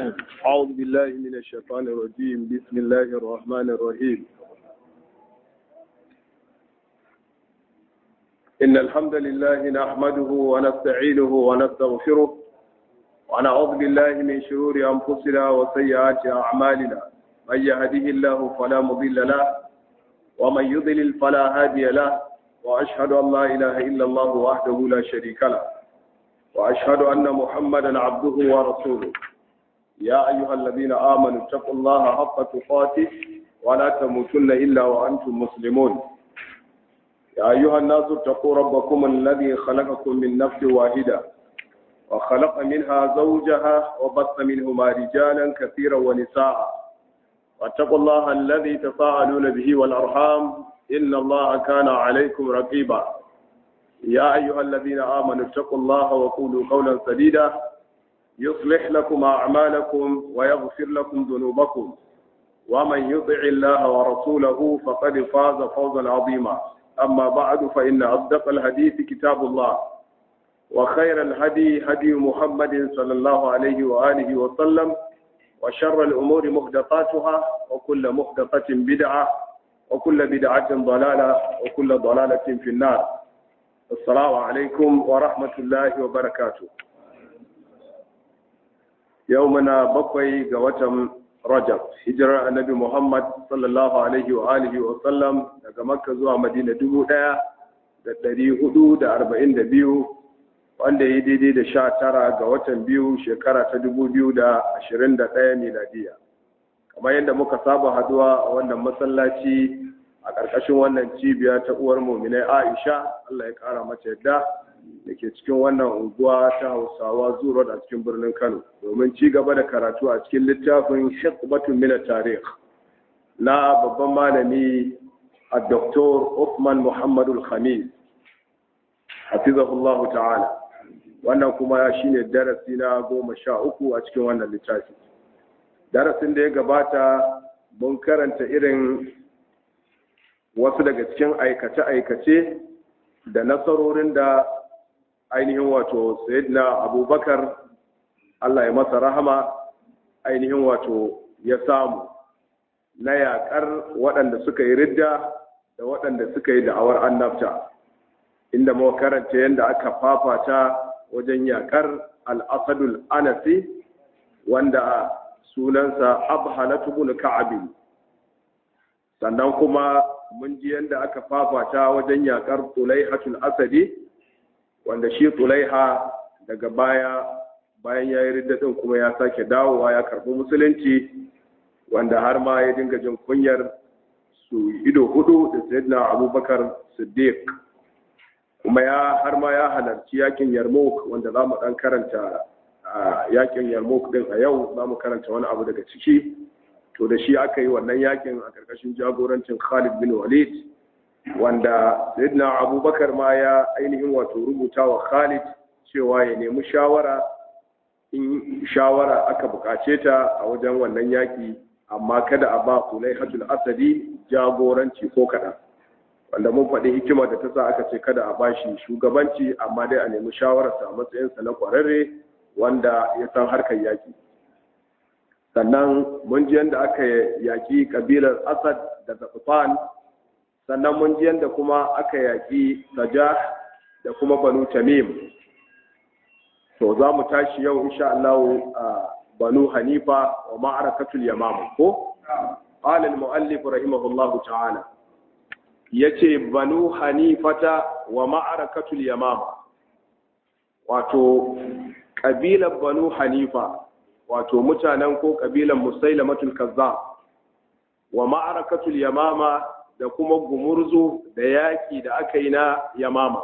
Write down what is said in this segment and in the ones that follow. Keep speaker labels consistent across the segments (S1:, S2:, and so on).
S1: أعوذ بالله من الشيطان الرجيم بسم الله الرحمن الرحيم إن الحمد لله نحمده ونستعينه ونستغفره ونعوذ بالله من شرور أنفسنا وسيئات أعمالنا من يهده الله فلا مضل له ومن يضلل فلا هادي له وأشهد أن لا إله إلا الله وحده لا شريك له وأشهد أن محمدا عبده ورسوله يا أيها الذين آمنوا اتقوا الله حق تقاته ولا تموتن إلا وأنتم مسلمون يا أيها الناس اتقوا ربكم الذي خلقكم من نفس واحدة وخلق منها زوجها وبث منهما رجالا كثيرا ونساء واتقوا الله الذي تساءلون به والأرحام إن الله كان عليكم رقيبا يا أيها الذين آمنوا اتقوا الله وقولوا قولا سديدا يصلح لكم أعمالكم ويغفر لكم ذنوبكم ومن يطع الله ورسوله فقد فاز فوزا عظيما أما بعد فإن أصدق الحديث كتاب الله وخير الهدي هدي محمد صلى الله عليه وآله وسلم وشر الأمور محدثاتها وكل محدثة بدعة وكل بدعة ضلالة وكل ضلالة في النار السلام عليكم ورحمة الله وبركاته يومنا بقي قوة رجب هجرة النبي محمد صلى الله عليه وآله وسلم daga Makka zuwa Madina dubu ɗaya da ɗari hudu da arba'in da biyu wanda ya daidai da sha tara ga watan biyu shekara ta dubu biyu da ashirin da ɗaya miladiya kamar yadda muka saba haduwa a wannan masallaci a ƙarƙashin wannan cibiya ta uwar muminai aisha allah ya ƙara mata yadda da ke cikin wannan unguwa ta hausawa zuwa a cikin birnin kano domin ci gaba da karatu a cikin littafin shekbatun mina tarih na babban malami a doktor Uthman muhammadul khamis hafizahullahu ta'ala wannan kuma shine darasi na goma sha uku a cikin wannan littafi darasin da ya gabata mun karanta irin wasu daga cikin aikace-aikace da nasarorin da ainihin wato sayyidina abubakar allah ya masa rahama ainihin wato ya samu na yaƙar waɗanda suka yi ridda da waɗanda suka yi da'awar annabta inda muka karanta yadda aka fafata wajen yaƙar al'asadul anasi wanda sunansa abhalatu bin ka'abin sannan kuma mun ji yadda aka fafata wajen yakar tulaihatul asadi wanda shi tulaiha daga baya bayan ya yi riddadin kuma ya sake dawowa ya karbi musulunci wanda har ma ya dinga jin kunyar su ido hudu da sayyidina abubakar siddiq kuma ya har ma ya halarci yakin yarmouk wanda za mu dan karanta yakin yarmouk din a yau za mu karanta wani abu daga ciki to da shi aka yi wannan yakin a ƙarƙashin jagorancin Khalid bin Walid wanda Sayyidina Abubakar ma ya ainihin wato rubuta wa Khalid cewa ya nemi shawara in shawara aka buƙace ta a wajen wannan yaki amma kada a ba Sulaihatul Asadi jagoranci ko kaɗan wanda mun faɗi hikimar da ta sa aka ce kada a bashi shugabanci amma dai a nemi shawararsa a matsayinsa na ƙwararre wanda ya san harkar yaki sannan mun ji yadda aka yaƙi ƙabilar asad da zafafan sannan mun ji yadda kuma aka yaƙi sajah da kuma banu tamim to za mu tashi yau insha Allah a banu hanifa wa ma'arakatul yamama ko قال المؤلف رحمه الله تعالى yace banu hanifata wa ma'arakatul yamama wato ƙabilar banu hanifa wato mutanen ko kabilan musailamatul kazzab wa ma'arakatul yamama da kuma gumurzu da yaki da aka yi na yamama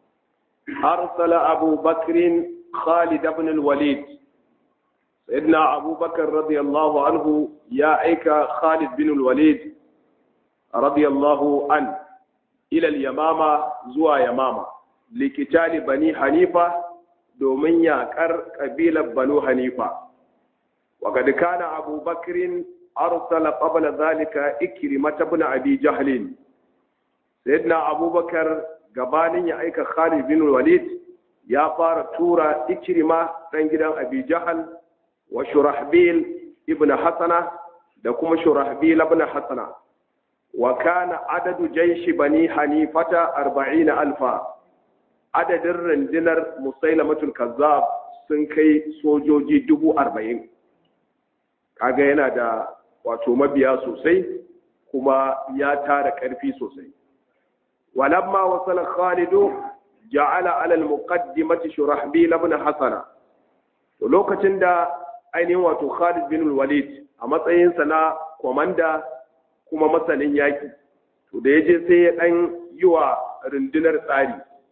S1: arsala abu bakrin khalid ibn al-walid sayyidina abubakar radiyallahu anhu ya aika khalid bin al-walid radiyallahu an ila al-yamama zuwa yamama likitali bani hanifa domin yaƙar ƙabilar banu hanifa وقد كان أبو بكر أرسل قبل ذلك إكرمة بن أبي جهل سيدنا أبو بكر gabanin ya aika Khalid bin Walid ya fara tura Ikrima dan gidan Abi Jahal wa shurahbil ibn hasana da kuma shurahbil ibn hasana wa kana adadu jaishi bani hanifata arba'ina alfa adadin rundunar musailamatul kazzab sun kai sojoji dubu arba'in kaga yana da wato mabiya sosai kuma ya tara ƙarfi sosai walamma wasala khalidu ja'ala ala al-muqaddimati shurahbil ibn hasana to lokacin da ainihin wato Khalid bin Walid a matsayinsa na komanda kuma masanin yaki to da yaje sai ya dan yi wa rundunar tsari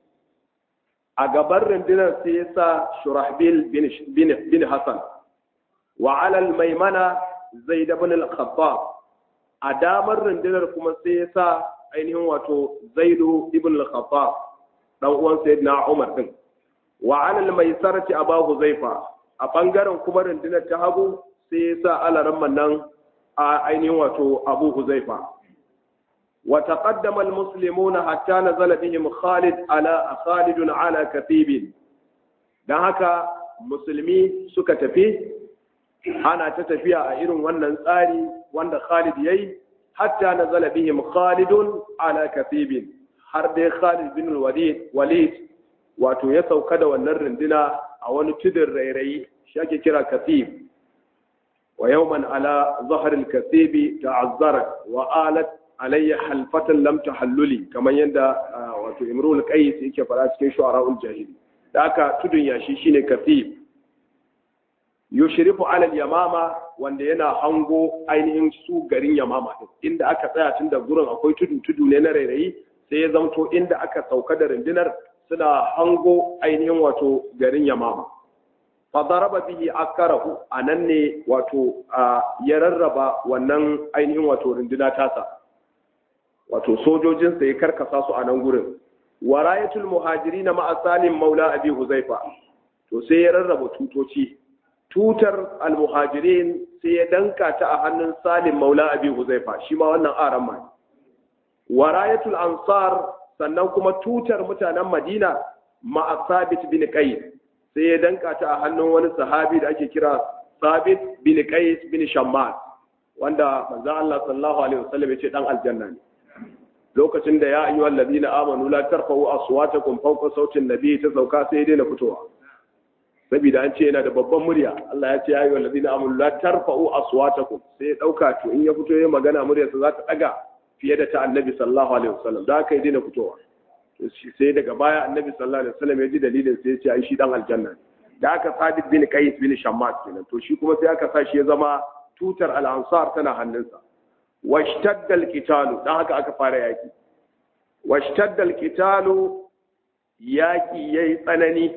S1: a gaban rundunar sai ya sa Shurahbil bin bin, bin Hassan wa ala al-maimana Zaid ibn al-Khattab a damar rundunar kuma sai ya sa ainihin wato Zaid ibn al-Khattab dan uwan Sayyidina Umar din wa ala al-maisarati Abu Huzaifa a ɓangaren kuma rundunar ta hagu sai ya sa alaran nan a ainihin wato abu huzaifa wa taqaddama almuslimuna hatta nazala bihim khalid ala khalidun ala katibin dan haka musulmi suka tafi ana ta tafiya a irin wannan tsari wanda khalid yayi hatta nazala bihim khalidun ala katibin har dai khalid bin walid walid wato ya sauka da wannan runduna a wani tudun rairayi shi ake kira kasib wa yawman ala zaharil kasibi ta'azzarat wa alat alayya halfatan lam tahalluli kamar yadda wato imrul qais yake fara cikin shu'ara'ul jahili da aka tudun yashi shine kasib yushrifu ala yamama wanda yana hango ainihin su garin yamama din inda aka tsaya tun da gurin akwai tudu tudu ne na rairayi sai ya zamto inda aka sauka da rundunar suna hango ainihin wato garin yamama fadaraba bihi akarahu anan ne wato ya rarraba wannan ainihin wato runduna tasa wato sojojin sa ya karkasa su a nan gurin warayatul muhajirin ma'a salim maula abi huzaifa to sai ya rarraba tutoci tutar almuhajirin sai ya danka ta a hannun salim maula abi huzaifa shi ma wannan aran ma warayatul ansar sannan kuma tutar mutanen madina ma'a sabit bin qais sai ya danka ta a hannun wani sahabi da ake kira sabit bin qais bin shammas wanda manzo Allah sallallahu alaihi wasallam ya ce dan aljanna ne lokacin da ya ayyuhal ladina amanu la tarfa'u aswatakum fawqa sautin nabi ta sauka sai ya daina fitowa saboda an ce yana da babban murya Allah ya ce ya ayyuhal ladina amanu la tarfa'u aswatakum sai ya dauka to in ya fito ya magana muryarsa za ta daga fiye da ta annabi sallallahu alaihi wasallam da aka yi daina fitowa sai daga baya annabi sallallahu alaihi wasallam ya ji dalilin sai ya ce ai shi dan aljanna da aka sadiq bin qais bin shammas kenan to shi kuma sai aka sa shi ya zama tutar al-ansar tana hannunsa washtadda al-qitalu dan haka aka fara yaki washtadda al-qitalu yaki yayi tsanani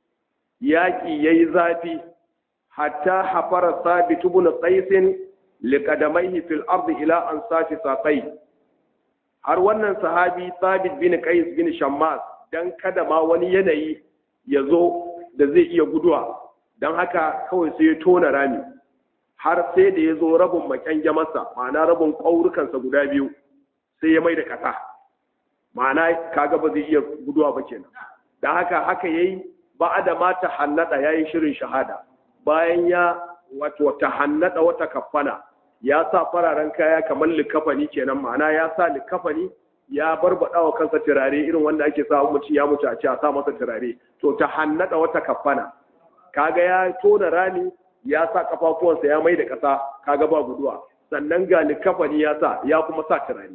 S1: yaki yayi zafi hatta hafara sabit ibn qais liqadamaihi fil ardi ila ansafi saqai har wannan sahabi sabit bin qais bin shammas dan kada ma wani yanayi ya zo da zai iya guduwa don haka kawai sai ya tona rami har sai da ya zo rabin makyange masa ma'ana rabin ƙaurukansa guda biyu sai ya mai da ƙasa ma'ana kaga ba zai iya guduwa ba kenan don haka haka yayi ba da ma ta hannada yayi shirin shahada bayan ya wato ta hannada wata kafana ya sa fararen kaya kamar likafani kenan ma'ana ya sa likafani ya barbada wa kansa turare irin wanda ake sa mutum ya mutu a ce a sa masa turare to ta hannada wata kafana kaga ya tona rami ya sa kafafuwansa ya mai da ƙasa kaga ba guduwa sannan ga likafani ya sa ya kuma sa turare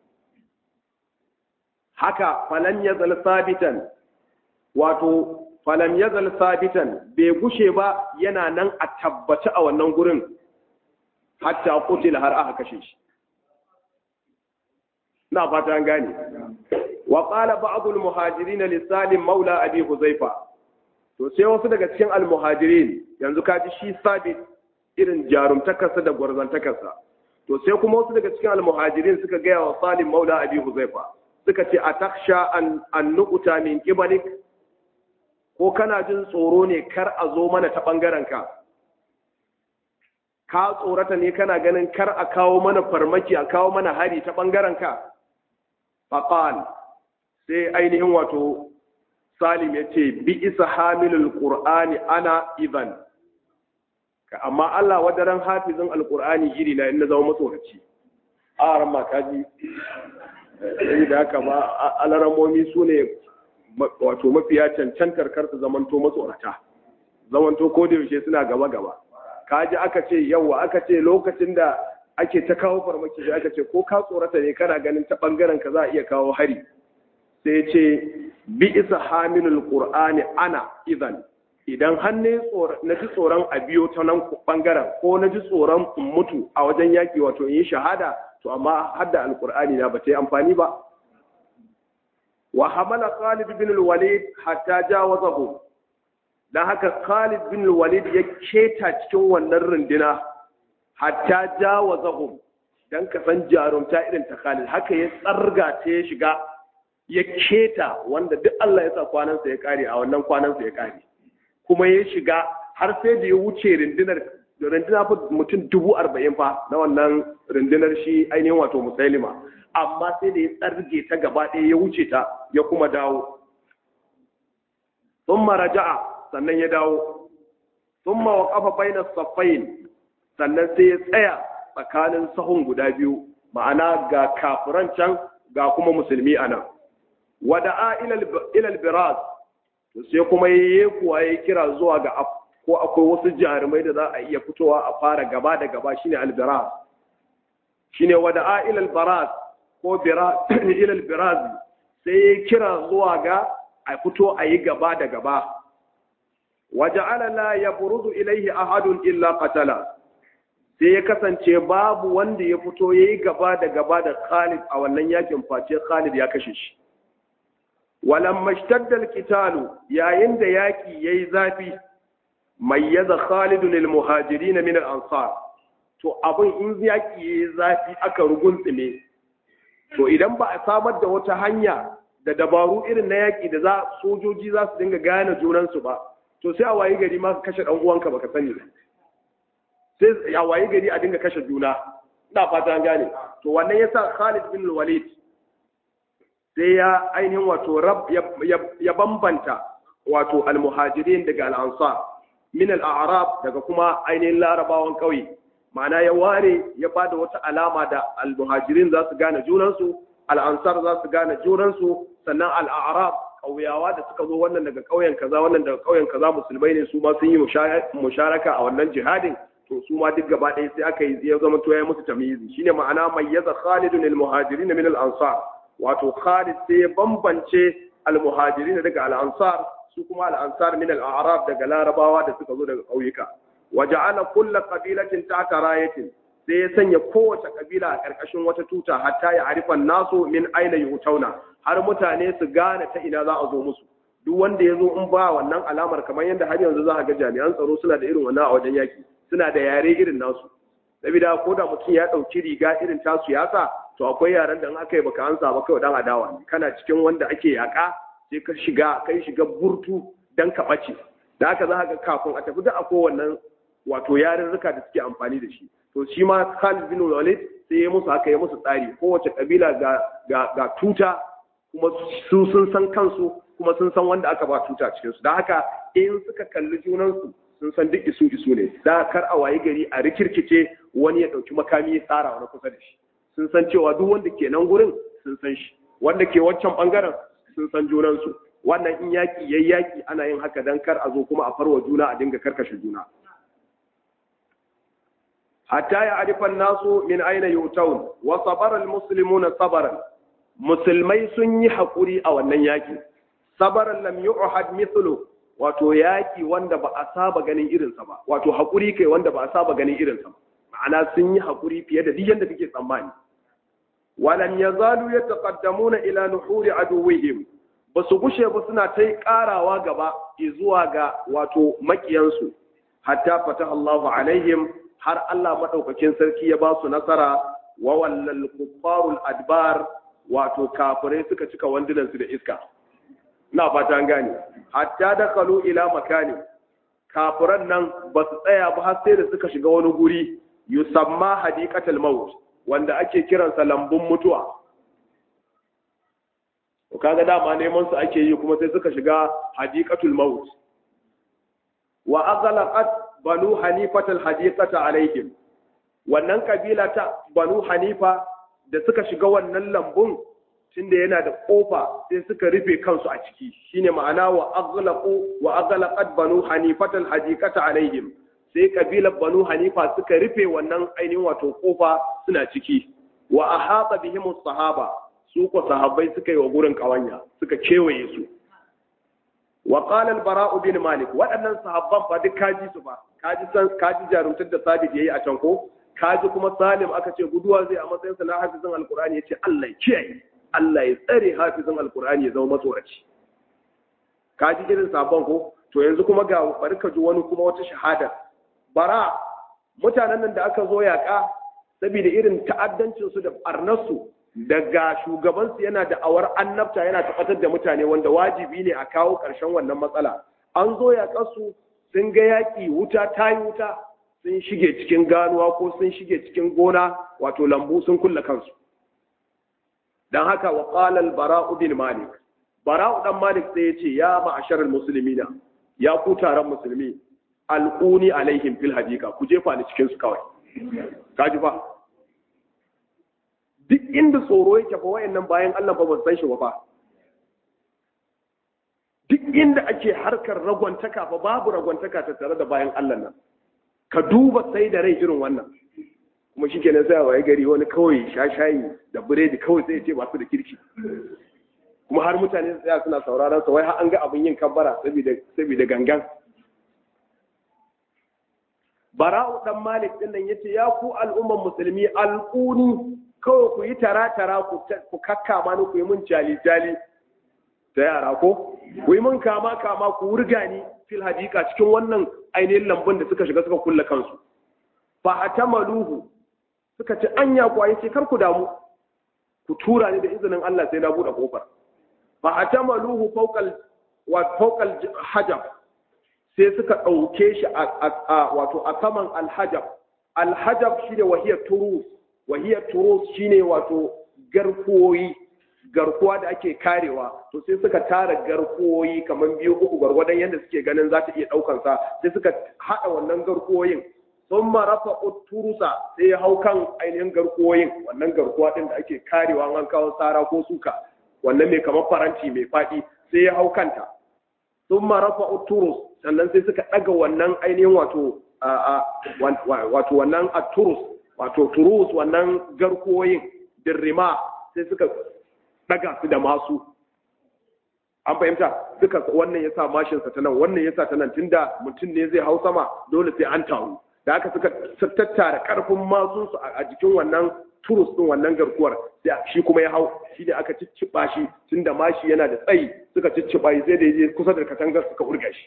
S1: haka falan yazal sabitan wato falam yazal sabitan bai gushe ba yana nan a tabbaci a wannan gurin hatta kutila har aka kashe shi na fata an gane wa qala ba'd al muhajirin li salim maula abi huzaifa to sai wasu daga cikin al muhajirin yanzu kaji shi sabit irin jarumtakarsa da gwarzantakarsa to sai kuma wasu daga cikin al muhajirin suka gaya wa salim maula abi huzaifa suka ce atakhsha an an nuqta min qibalik ko kana jin tsoro ne kar a zo mana ta bangaren ka ka tsorata ne kana ganin kar a kawo mana farmaki a kawo mana hari ta ɓangaren ka faƙal sai ainihin wato salim ya ce bi isa hamilul ƙur'ani ana ivan amma Allah wadaran hafizin alqur'ani iri na in na zama matsoraci a ran ma kaji sai da haka ma alaramomi su ne wato mafiya cancantar karsu zamanto matsorata zamanto ko da yaushe suna gaba gaba kaji aka ce yawa aka ce lokacin da ake ta kawo farmaki sai aka ce ko ka tsorata ne kana ganin ta bangaren ka za a iya kawo hari sai ce bi isa hamilul qur'ani ana idan idan har ne na ji tsoron a biyo ta nan bangaren ko na ji tsoron in mutu a wajen yaki wato in yi shahada to amma hadda alqur'ani na ba ta yi amfani ba wa hamala khalid bin al-walid hatta jawazahu dan haka khalid bin al-walid ya keta cikin wannan runduna hatta jawazahum dan ka san jarumta irin ta Khalid haka ya tsarga ta ya shiga ya keta wanda duk Allah ya sa kwanansa ya kare a wannan kwanansa ya kare kuma ya shiga har sai da ya wuce rundunar runduna fa mutum dubu arba'in fa na wannan rundunar shi ainihin wato musailima amma sai da ya tsarge ta gaba ɗaya ya wuce ta ya kuma dawo thumma raja'a sannan ya dawo thumma waqafa bayna saffain sannan sai ya tsaya tsakanin sahun guda biyu ma'ana ga kafiran can ga kuma musulmi a nan wada'a ilal biraz sai kuma ya kuwa ya kira zuwa ga ko akwai wasu jarumai da za a iya fitowa a fara gaba da gaba shine albiraz shine wada'a ilal baraz ko ilal biraz sai ya kira zuwa ga a fito a yi gaba da gaba waja'ala la yabrudu ilaihi ahadun illa qatala sai ya kasance babu wanda ya fito ya yi gaba da gaba da Khalid a wannan yakin face Khalid ya kashe shi. Walan mashtaddal kitalu yayin da yaki ya yi zafi, mai yaza Khalidun al-muhajiri na min ansar to abin in yaki ya yi zafi aka ruguntsime, to idan ba a samar da wata hanya da dabaru irin na yaki da za sojoji za su dinga gane junansu ba, to sai a wayi gari ma ka kashe ɗan uwanka baka sani ba. sai a waye gari a dinga kashe juna ina fata an gane to wannan yasa Khalid bin Walid sai ya ainihin wato rab ya bambanta wato al-muhajirin daga al-ansar min al-a'rab daga kuma ainihin larabawan kauye ma'ana ya ware ya bada wata alama da al-muhajirin za su gane junansu al-ansar za su gane junansu sannan al-a'rab kauyawa da suka zo wannan daga kauyen kaza wannan daga kauyen kaza musulmai ne su ma sun yi musharaka a wannan jihadin to su ma duk gaba ɗaya sai aka yi ya zama to ya musu tamyizi shine ma'ana mayyaza Khalidun al-muhajirin min al-ansar wato Khalid sai ya bambance al-muhajirin daga al-ansar su kuma al-ansar min al-a'rab daga larabawa da suka zo daga ƙauyuka waja'ala kullu qabilatin ta'ta rayatin sai ya sanya kowace kabila a ƙarƙashin wata tuta hatta ya arifan nasu min aina yutauna har mutane su gane ta ina za a zo musu duk wanda ya zo in ba wannan alamar kamar yadda har yanzu za a ga jami'an tsaro suna da irin wannan a wajen yaki suna da yare irin nasu saboda ko da mutum ya ɗauki riga irin tasu yasa to akwai yaren da in aka yi baka ansa ba kai dan adawa ne kana cikin wanda ake yaka sai ka shiga kai shiga burtu dan ka ɓace da haka za ka kafin a tafi da akwai wannan wato yarurruka da suke amfani da shi to shi ma Khalid bin Walid sai ya musu haka ya musu tsari kowace kabila ga ga ga tuta kuma su sun san kansu kuma sun san wanda aka ba tuta cikin su da haka in suka kalli junansu sun san duk isu isu ne da kar a wayi gari a rikirkice wani ya dauki makami ya tsara wani kusa da shi sun san cewa duk wanda ke nan gurin sun san shi wanda ke wancan bangaren sun san junansu wannan in yaki yayi yaki ana yin haka dan kar a zo kuma a farwa juna a dinga karkashe juna hatta ya arifan nasu min aina yutawun wa sabara almuslimuna sabaran musulmai sun yi hakuri a wannan yaki sabaran lam yu'had mithlu wato yaki wanda ba a saba ganin irinsa ba wato hakuri kai wanda ba a saba ganin irinsa ba ma'ana sun yi hakuri fiye da duk yanda kake tsammani walam yazalu yataqaddamuna ila nuhuri aduwwihim ba su gushe ba suna ta karawa gaba zuwa ga wato makiyansu hatta fataha Allahu alaihim har Allah maɗaukakin sarki ya ba su nasara wa wallal kuffarul adbar wato kafirai suka cika wandunansu da iska ina fata an gane hatta dakhalu ila makani kafiran nan ba su tsaya ba har sai da suka shiga wani guri yusamma hadiqatul maut wanda ake kiransa lambun mutuwa to kaga dama neman su ake yi kuma sai suka shiga hadiqatul maut wa aghlaqat banu hanifatal hadiqata alaihim wannan kabila ta banu hanifa da suka shiga wannan lambun tunda yana da kofa sai suka rufe kansu a ciki shine ma'ana wa aghlaqu wa aghlaqat banu hanifatal hadiqata alaihim sai kabilar banu hanifa suka rufe wannan ainihin wato kofa suna ciki wa ahata bihim sahaba su ko sahabbai suka yi wa gurin kawanya suka kewaye su wa qala al-bara' bin malik waɗannan sahabban fa duk kaji su ba kaji san kaji jarumtar da sabit yayi a can ko kaji kuma salim aka ce guduwa zai a matsayin sa na hafizin alqur'ani yace Allah ya kiyaye Allah ya tsare hafizin alqur'ani ya zama matsoraci kaji irin sahabban ko to yanzu kuma ga bari ka ji wani kuma wata shahada bara mutanen nan da aka zo yaƙa saboda irin ta'addancinsu da ɓarnarsu daga shugabansu yana da awar annabta yana tabbatar da mutane wanda wajibi ne a kawo ƙarshen wannan matsala an zo yaƙarsu sun ga yaƙi wuta ta yi wuta sun shige cikin ganuwa ko sun shige cikin gona wato lambu sun kulle kansu don haka wa ƙalal bara'u bin malik bara'u dan malik sai ya ce ya ma'asharar musulmina ya ku taron musulmi alƙuni alaihim fil hadika ku jefa ni cikin su kawai kaji fa duk inda tsoro yake fa wayannan bayan Allah ba ban san shi ba duk inda ake harkar ragwantaka fa babu ragwantaka ta tare da bayan Allah nan ka duba sai da rai irin wannan kuma shi kenan sai waye gari wani kawai shashayi da biredi kawai sai ya ce ba su da kirki kuma har mutane su tsaya suna sauraron sa wai har an ga abin yin kabbara saboda saboda gangan bara'u dan malik din nan yace ya ku al'umman musulmi alquni kawai ku yi tara tara ku ku kakkama ni ku yi mun jali jali ta yara ko ku yi mun kama kama ku wurga ni fil hadika cikin wannan ainihin lambun da suka shiga suka kulle kansu fa atamaluhu suka ce anya ku ayi ce kar ku damu ku tura ni da izinin Allah sai na bude kofar fa atamaluhu fawqal wa fawqal hajab sai suka ɗauke shi a wato a saman alhajab alhajab shi ne wahiyar turus wahiyar turus shi ne wato garkuwoyi garkuwa da ake karewa to sai suka tara garkuwoyi kamar biyu uku gwargwadon yadda suke ganin za ta iya ɗaukansa sai suka haɗa wannan garkuwoyin sun marafa turusa sai ya hau kan ainihin garkuwoyin wannan garkuwa ɗin da ake karewa an kawo tsara ko suka wannan mai kamar faranti mai faɗi sai ya hau kanta sun marafa turus sannan sai suka ɗaga wannan ainihin wato wato wannan a turus wato turus wannan garkuwoyin dirrima sai suka ɗaga su da masu an fahimta suka wannan ya sa mashinsa ta nan wannan ya sa ta nan tunda mutum ne zai hau sama dole sai an taru da aka suka tattara karfin masunsu a jikin wannan turus ɗin wannan garkuwar sai shi kuma ya hau shi ne aka cicciɓa shi tunda mashi yana da tsayi suka cicciɓa shi sai da ya je kusa da katangar suka urga shi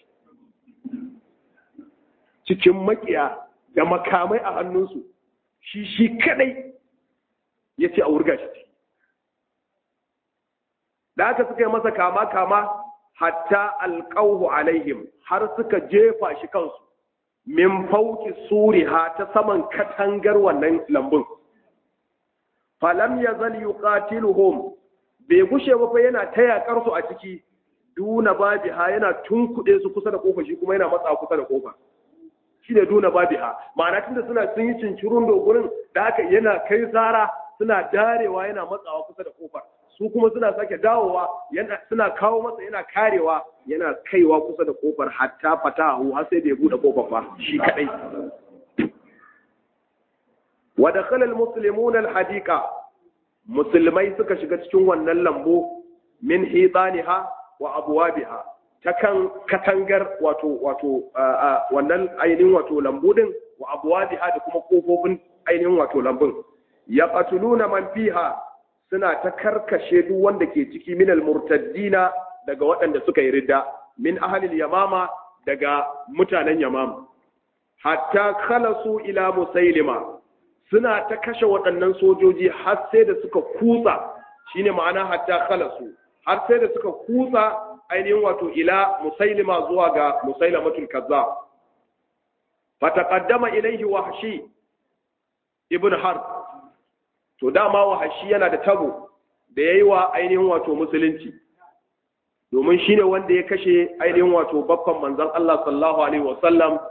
S1: cikin makiya da makamai a hannunsu shi shi kadai ya ce a wurga shi da aka suka yi masa kama kama hatta alƙauhu alaihim har suka jefa shi kansu min fauki suriha ta saman katangar wannan lambun falam ya zal yuqatiluhum bai gushe ba fa yana ta yakar su a ciki duna babiha yana tunkuɗe su kusa da kofa shi kuma yana matsa kusa da kofa shi ne duna babiha ma'ana tunda suna sun yi cincirun dogurin da haka yana kai zara suna darewa yana matsawa kusa da kofar su kuma suna sake dawowa yana suna kawo masa yana karewa yana kaiwa kusa da kofar hatta fatahu har sai da ya bude kofar ba shi kadai wa dakhala almuslimun alhadiqa musulmai suka shiga cikin wannan lambu min hitaniha wa abwabiha ta kan katangar wato wato wannan ainihin wato lambu din wa abwabiha da kuma kofofin ainihin wato lambun yaqtuluna man fiha suna ta karkashe duk wanda ke ciki min almurtaddina daga waɗanda suka yi ridda min ahlil yamama daga mutanen yamama hatta khalasu ila musailima suna ta kashe waɗannan sojoji har sai da suka kutsa shine ma'ana hatta khalasu har sai da suka kutsa ainihin wato ila musailima zuwa ga musailamatul kazzab fataqaddama ilayhi wahshi ibn harb to dama wahashi yana da tabo da yayi wa ainihin wato musulunci domin shine wanda ya kashe ainihin wato babban manzon Allah sallallahu alaihi wasallam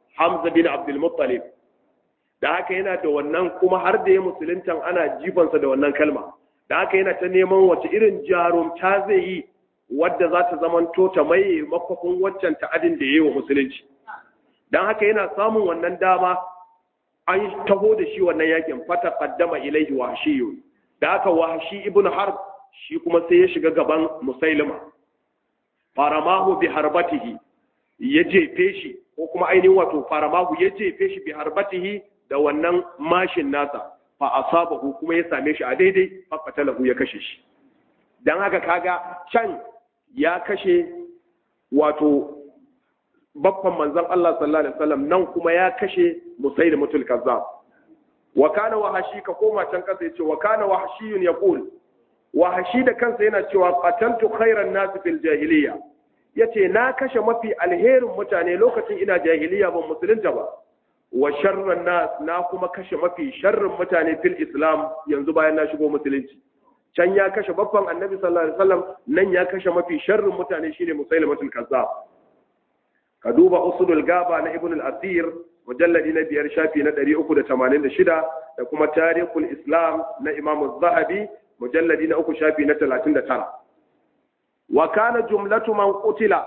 S1: Hamza bin Abdul Muttalib da haka yana da wannan kuma har da ya musuluntan ana jifansa da wannan kalma da haka yana ta neman wace irin jarumta zai yi wadda za ta zamanto ta maye makwafin waccan ta'adin da ya yi wa musulunci don haka yana samun wannan dama an taho da shi wannan yakin fata kaddama ilaihi wahshiyu da haka wahshi ibn harb shi kuma sai ya shiga gaban musailima faramahu bi harbatihi ya jefe shi ko kuma ainihin wato faramahu ya jefe shi bi harbatihi da wannan mashin nasa fa asabahu kuma ya same shi a daidai fa qatalahu ya kashe shi dan haka kaga can ya kashe wato babban manzon Allah sallallahu alaihi wasallam nan kuma ya kashe musailimatul kazzab wa kana wahashi ka koma can kasa yace wa kana wahshiyun yaqul wahashi da kansa yana cewa qataltu khairan nas fil jahiliya yace na kashe mafi alherin mutane lokacin ina jahiliya ban musulunta ba wa sharran nas na kuma kashe mafi sharrin mutane fil islam yanzu bayan na shigo musulunci can ya kashe babban annabi sallallahu alaihi wasallam nan ya kashe mafi sharrin mutane shine musailimatul kazzab ka duba usulul gaba na ibn al-asir mujalladi na biyar shafi na 386 da kuma tarihul islam na imam zahabi mujalladi na uku shafi na 39 wa kana jumlatu man qutila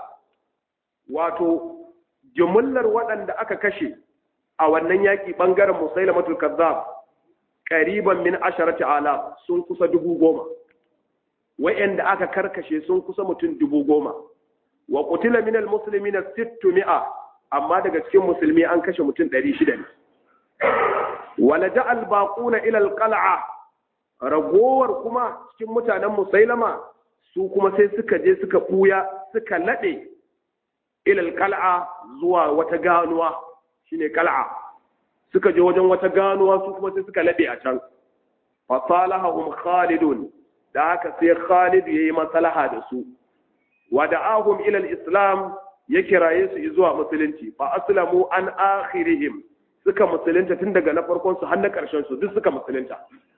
S1: wato jumlar waɗanda aka kashe a wannan yaki bangaren musailamatul kazzab qariban min asharati ala sun kusa dubu goma wa'anda aka karkashe sun kusa mutum dubu goma wa qutila min almuslimina 600 amma daga cikin musulmi an kashe mutum 600 ne wala ja'al baquna ila alqal'a ragowar kuma cikin mutanen musailama su kuma sai suka je suka buya suka lade ila alqal'a zuwa wata ganuwa shine qal'a suka je wajen wata ganuwa su kuma sai suka lade a can fa salahum khalidun da haka sai khalid yayi maslaha da su wada'ahum ila al-islam ya kiraye su zuwa musulunci fa aslamu an akhirihim suka musulunta tun daga na farkon su har na karshen su duk suka musulunta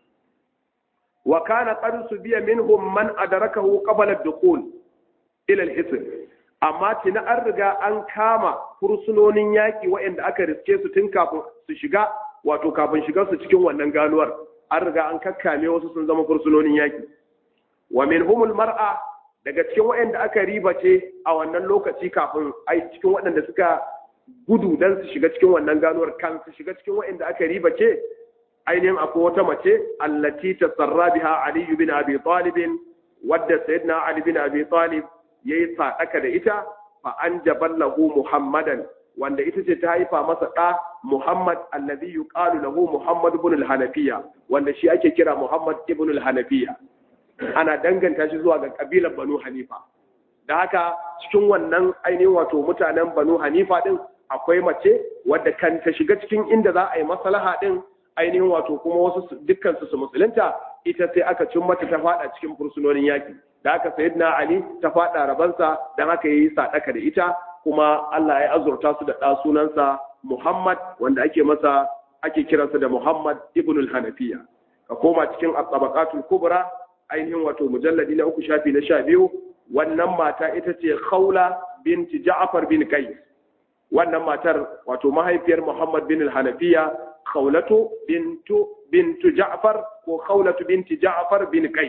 S1: wa kana qad subiya minhum man adrakahu qabla ad-dukhul ila al-hisn amma tina an riga an kama fursunonin yaki waɗanda aka riske su tun kafin su shiga wato kafin shigar su cikin wannan ganuwar an riga an kakkame wasu sun zama fursunonin yaki wa minhumul mar'a daga cikin waɗanda aka ribace a wannan lokaci kafin ai cikin waɗanda suka gudu don su shiga cikin wannan ganuwar kan su shiga cikin waɗanda aka ribace ainihin akwai wata mace allati tasarra biha ali bin abi talib wadda sayyidina ali bin abi talib yayi sadaka da ita fa anjaballahu muhammadan wanda ita ce ta haifa masa ɗa muhammad allazi yuqalu lahu muhammad ibn al-hanafiya wanda shi ake kira muhammad ibn al-hanafiya ana danganta shi zuwa ga kabilar banu hanifa da haka cikin wannan ainihin wato mutanen banu hanifa din akwai mace wadda kan ta shiga cikin inda za a yi maslaha din ainihin wato kuma wasu dukkan su su musulunta ita sai aka cin mata ta fada cikin fursunonin yaki da haka sayyidina ali ta fada rabansa dan haka yayi sadaka da ita kuma Allah ya azurta su da ɗa sunansa Muhammad wanda ake masa ake kiransa da Muhammad ibn al-Hanafiya ka koma cikin at-tabaqatul kubra ainihin wato mujalladi na uku shafi na sha biyu wannan mata ita ce khawla binti Ja'far bin Qais wannan matar wato mahaifiyar Muhammad bin al-Hanafiya khawlatu bintu bintu Ja'far ko khawlatu binti Ja'far bin Qais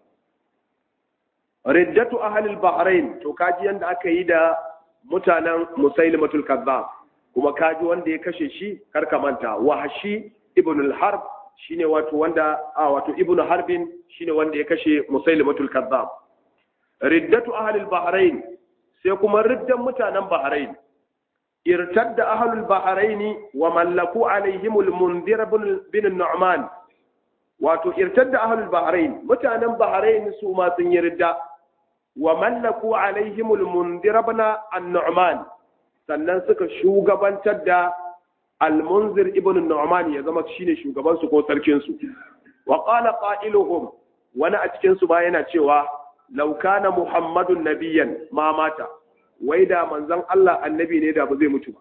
S1: riddatu ahli al-Bahrain to kaji yanda aka yi da mutanen Musailimatul Kazzab kuma kaji wanda ya kashe shi karka manta Wahshi ibn al-Harb shine wato wanda a wato ibn Harbin shine wanda ya kashe Musailimatul Kazzab riddatu ahli al-Bahrain sai kuma riddan mutanen Bahrain irtadda ahli al-Bahrain wa mallaku alaihim al-Mundhir bin Nu'man wato irtadda ahli al-Bahrain mutanen Bahrain su ma sun yi ridda wa mallaku alaihim al-Mundhir ibn an-Nu'man sannan suka shugabantar da al-Munzir ibn Nu'man ya zama shine shugaban su ko sarkin su wa qala qailuhum wani a cikin su ba yana cewa law kana Muhammadun nabiyyan ma mata wai da manzon Allah annabi ne da ba zai mutu ba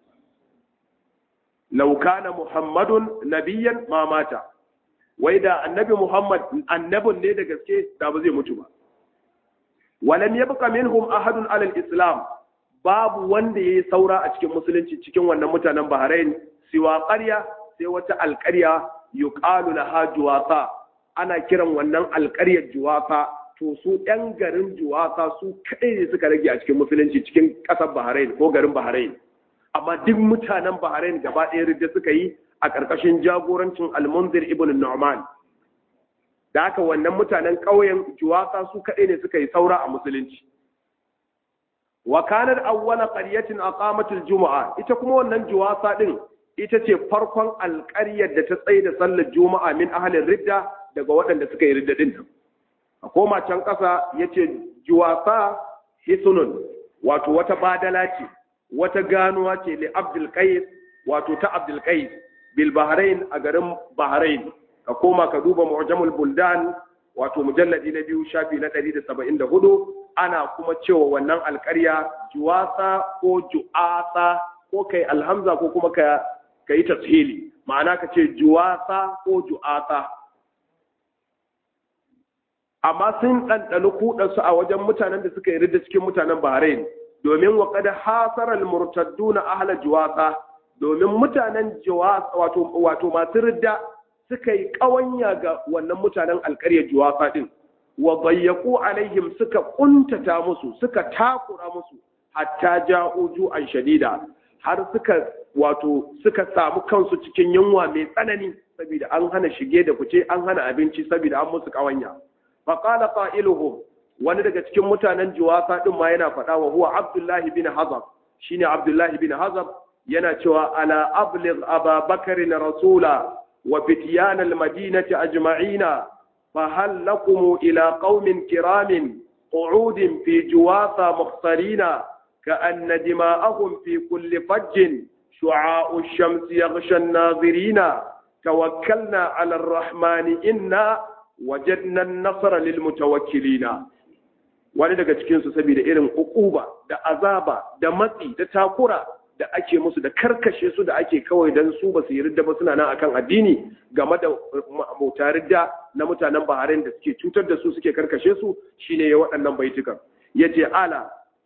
S1: law kana Muhammadun nabiyyan ma mata wai da annabi Muhammad annabin ne da gaske da ba zai mutu ba walam yabqa minhum ahadun ala al-islam babu wanda ya yi saura a cikin musulunci cikin wannan mutanen Bahrain siwa ƙarya sai wata alƙarya yuqalu laha juwasa ana kiran wannan alƙaryar juwasa to su ɗan garin juwasa su kaɗai ne suka rage a cikin musulunci cikin ƙasar Bahrain ko garin Bahrain amma duk mutanen Bahrain gaba ɗaya ridda suka yi a ƙarƙashin jagorancin Al-Munzir ibn Nu'man da haka wannan mutanen ƙauyen juwasa su kaɗai ne suka yi saura a musulunci wa kanar awwala qaryatin aqamat al-jumu'a ita kuma wannan juwasa din ita ce farkon alƙaryar da ta tsaye da sallar juma'a min ahalin ridda daga waɗanda suka yi ridda din nan a koma can ƙasa yace juwasa hisunun wato wata badala ce wata ganuwa ce li abdul qais wato ta abdul qais bil bahrain a garin bahrain ka koma ka duba mu'jamul buldan wato mujalladi na biyu shafi na 174 ana kuma cewa wannan alƙarya juwasa ko ju'asa ko kai alhamza ko kuma ka kai tashili ma'ana ka ce juwasa ko ju'asa amma sun ɗanɗani kuɗansu a wajen mutanen da suka yi ridda cikin mutanen Bahrain domin wa kada hasarar murtaddu na ahla juwasa domin mutanen juwasa wato wato masu ridda suka yi ƙawanya ga wannan mutanen alƙaryar juwasa din wa bayyaku alaihim suka kuntata musu suka takura musu hatta ja'u ju'an shadida har suka wato suka samu kansu cikin yunwa mai tsanani saboda an hana shige da fice an hana abinci saboda an musu ƙawanya faƙala ƙa'iluhum wani daga cikin mutanen juwasa ɗin ma yana faɗa wa huwa abdullahi bin hazab shine abdullahi bin hazab yana cewa ala abligh aba bakar na rasula wa fityan almadinati ajma'ina fa hal lakum ila qaumin kiramin qu'udin fi juwasa mukhtarina كأن دماءهم في كل فج شعاع الشمس يغشى الناظرين توكلنا على الرحمن إنا wajadna nasara lil mutawakkilina wani daga cikin su saboda irin ukuba da azaba da matsi da takura da ake musu da karkashe su da ake kawai dan su ba su yi ridda ba suna nan akan addini game da mutaridda na mutanen Bahrain da suke cutar da su suke karkashe su shine ya waɗannan baitukan yace ala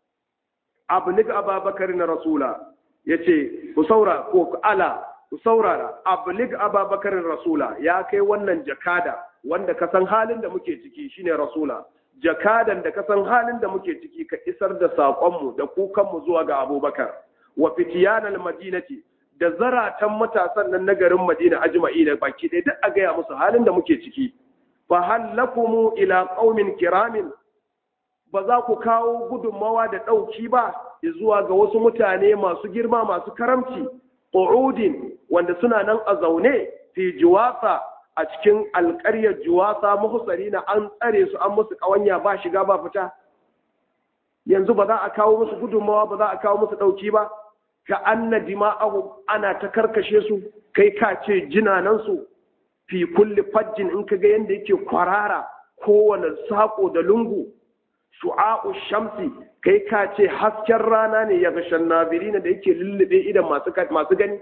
S1: ablig ababakar na rasula yace ku saura ko ala ku saurara ablig ababakar rasula ya kai wannan jakada wanda ka san halin da muke ciki shine rasula jakadan da ka san halin da muke ciki ka isar da saƙonmu da kukanmu zuwa ga abubakar wa fitiyanal madinati da zaratan matasan nan na garin madina ajma'i da baki ɗaya duk a gaya musu halin da muke ciki fa hallakumu ila qaumin kiramin ba za ku kawo gudunmawa da ɗauki ba zuwa ga wasu mutane masu girma masu karamci qu'udin wanda suna nan a zaune fi juwasa a cikin alƙaryar juwasa muhsari na an tsare su an musu ƙawanya ba shiga ba fita yanzu ba za a kawo musu gudunmawa ba za a kawo musu ɗauki ba ka anna dima'ahu ana ta karkashe su kai ka ce jinanansu fi kulli fajjin in ka ga yadda yake kwarara kowane saƙo da lungu shu'a'u shamsi kai ka ce hasken rana ne ya gashan nazirina da yake lullube idan masu gani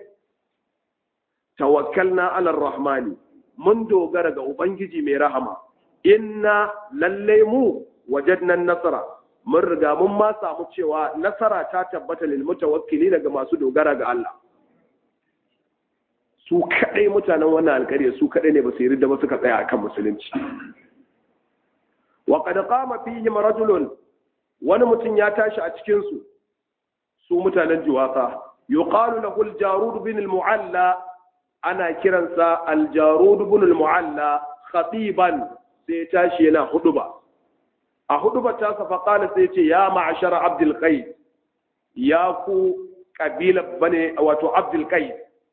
S1: tawakkalna ala rahmani mun dogara ga Ubangiji mai rahama, inna lallai mu wajadnan nasara, mun riga mun ma samu cewa nasara ta tabbata lil mutawakkili daga masu dogara ga Allah. Su kaɗai mutanen wannan alƙarya su kaɗai ne ba su yi da ba suka tsaya akan musulunci. Wa qad qama fihim rajulun wani mutum ya tashi a cikin su su mutanen juwasa yuqalu lahu al-jarud bin al-mu'alla ana kiransa aljarud ibn al-mu'alla khatiban sai tashi yana huduba a huduba ta sa faqala sai ce ya ma'ashara abdul qais ya ku kabila bane wato abdul qais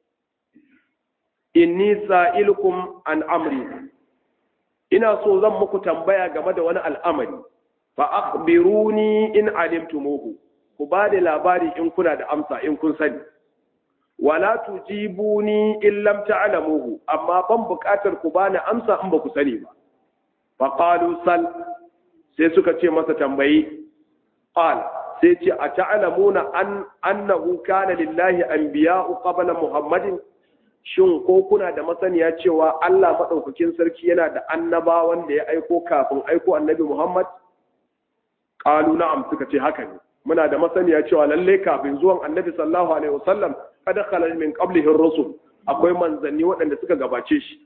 S1: inni sa'ilukum an amri ina so zan muku tambaya game da wani al'amari fa akhbiruni in alimtumuhu ku ba da labari in kuna da amsa in kun sani wala tujibuni in lam ta'lamuhu amma ban buƙatar ku bani amsa in ba ku sani ba fa qalu sal sai suka ce masa tambayi qal sai ce a ta'lamuna an annahu kana lillahi anbiya'u qabla muhammadin shin ko kuna da masaniya cewa Allah madaukakin sarki yana da annabawan da ya aiko kafin aiko annabi Muhammad qalu na'am suka ce haka ne muna da masaniya cewa lalle kafin zuwan annabi sallallahu alaihi wasallam kada khalal min qablihi ar-rusul akwai manzanni waɗanda suka gabace shi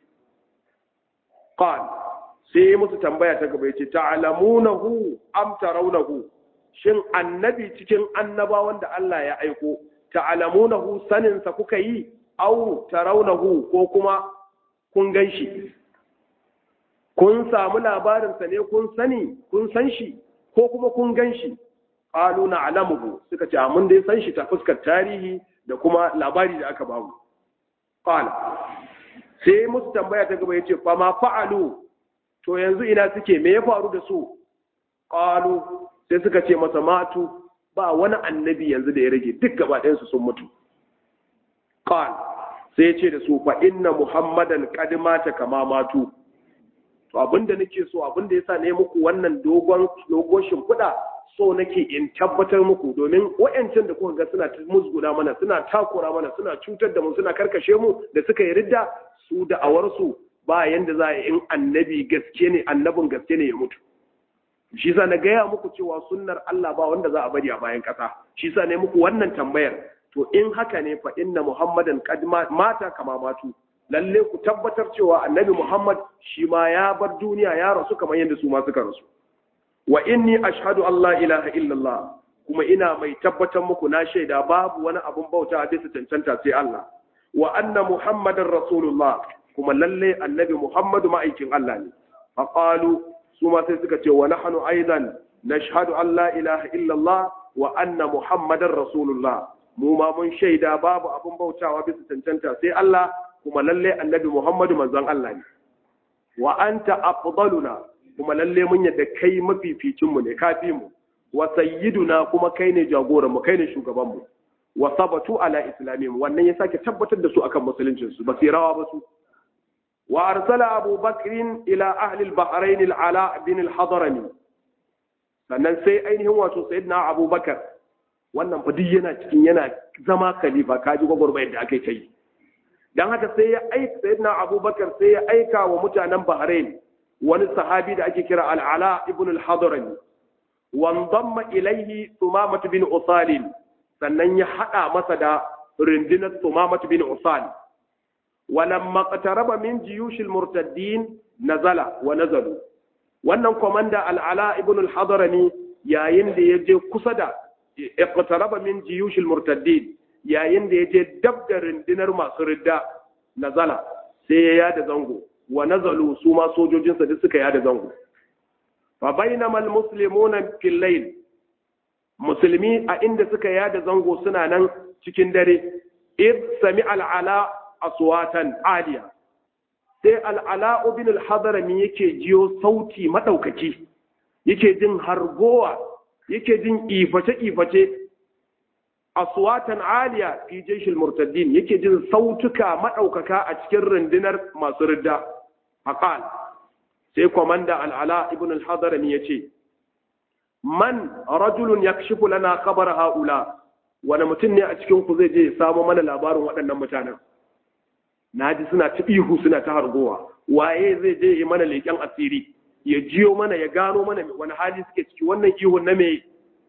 S1: qal sai musu tambaya ta gaba yace ta'lamunahu am tarawnahu shin annabi cikin annabawan da Allah ya aiko ta'lamunahu sanin sa kuka yi au tarawnahu ko kuma kun ganshi kun samu labarin sa ne kun sani kun san shi ko kuma kun ganshi qalu na'lamuhu suka ce mun dai san shi ta fuskar tarihi da kuma labari da aka bamu qala sai musu tambaya ta gaba yace fa ma fa'alu to yanzu ina suke me ya faru da su qalu sai suka ce masa matu ba wani annabi yanzu da ya rage duk gaba ɗayan su sun mutu qal sai ya ce da su fa inna muhammadan qad mata kama matu to abinda nake so abinda yasa ne muku wannan dogon dogon shimfiɗa so nake in tabbatar muku domin wa'yancin da kuka ga suna musguna mana suna takura mana suna cutar da mu suna karkashe mu da suka yi ridda su da awarsu ba yanda za a in annabi gaske ne annabin gaske ne ya mutu shi sa na gaya muku cewa sunnar Allah ba wanda za a bari a bayan ƙasa shi sa ne muku wannan tambayar to in haka ne fa inna muhammadan qad mata kama matu lalle ku tabbatar cewa annabi muhammad shi ma ya bar duniya ya rasu kamar yadda su ma suka rasu wa inni ashhadu an la ilaha illallah kuma ina mai tabbatar muku na shaida babu wani abun bauta bisa cancanta sai Allah wa anna muhammadar rasulullah kuma lalle annabi muhammadu ma'aikin Allah ne fa qalu su ma sai suka ce wa nahnu aidan nashhadu an la ilaha illallah wa anna muhammadar rasulullah mu ma mun shaida babu abun bautawa bisa cancanta sai Allah kuma lalle annabi muhammadu manzon Allah ne wa anta afdaluna kuma lalle mun yadda kai mafificinmu ne kafi mu wa sayyiduna kuma kai ne jagoran mu kai ne shugaban mu wa sabatu ala islamihim wannan ya sake tabbatar da su akan musuluncin su ba su rawa ba su wa arsala abu bakrin ila ahli al-bahrain al-ala bin al-hadrami sannan sai ainihin wato sayyidina abubakar wannan fa duk yana cikin yana zama khalifa kaji gwagwarmayar da aka yi ta yi dan haka sai ya aika sayyidina abubakar sai ya aika wa mutanen bahrain wani sahabi da ake kira al'ala ibn al-hadrami wandamma ilaihi tumamatu bin usalin sannan ya hada masa da rundunar tumamatu bin usal walamma qataraba min jiyushil murtaddin nazala wa nazalu wannan komanda al'ala ibn al-hadrami yayin da ya je kusa da iqtaraba min jiyushil murtaddin yayin da ya je dab da rundunar masu ridda nazala sai ya yada zango wa nazalu su ma sojojinsa duk suka yada zango fa bainama almuslimuna fil layl musulmi a inda suka yada zango suna nan cikin dare id sami al'ala aswatan aliya sai al'ala ibn al-hadrami yake jiyo sauti madaukaki yake jin hargowa yake jin iface iface aswatan aliya fi jayshil murtaddin yake jin sautuka madaukaka a cikin rundunar masu ridda faqal sai komanda al'ala ibn al-hadrami yace man rajulun yakshifu lana khabar haula wani mutum ne a cikin ku zai je ya samu mana labarin waɗannan mutanen naji suna ta ihu suna ta hargowa waye zai je yi mana leƙen asiri ya jiyo mana ya gano mana wani hali suke ciki wannan ihun na me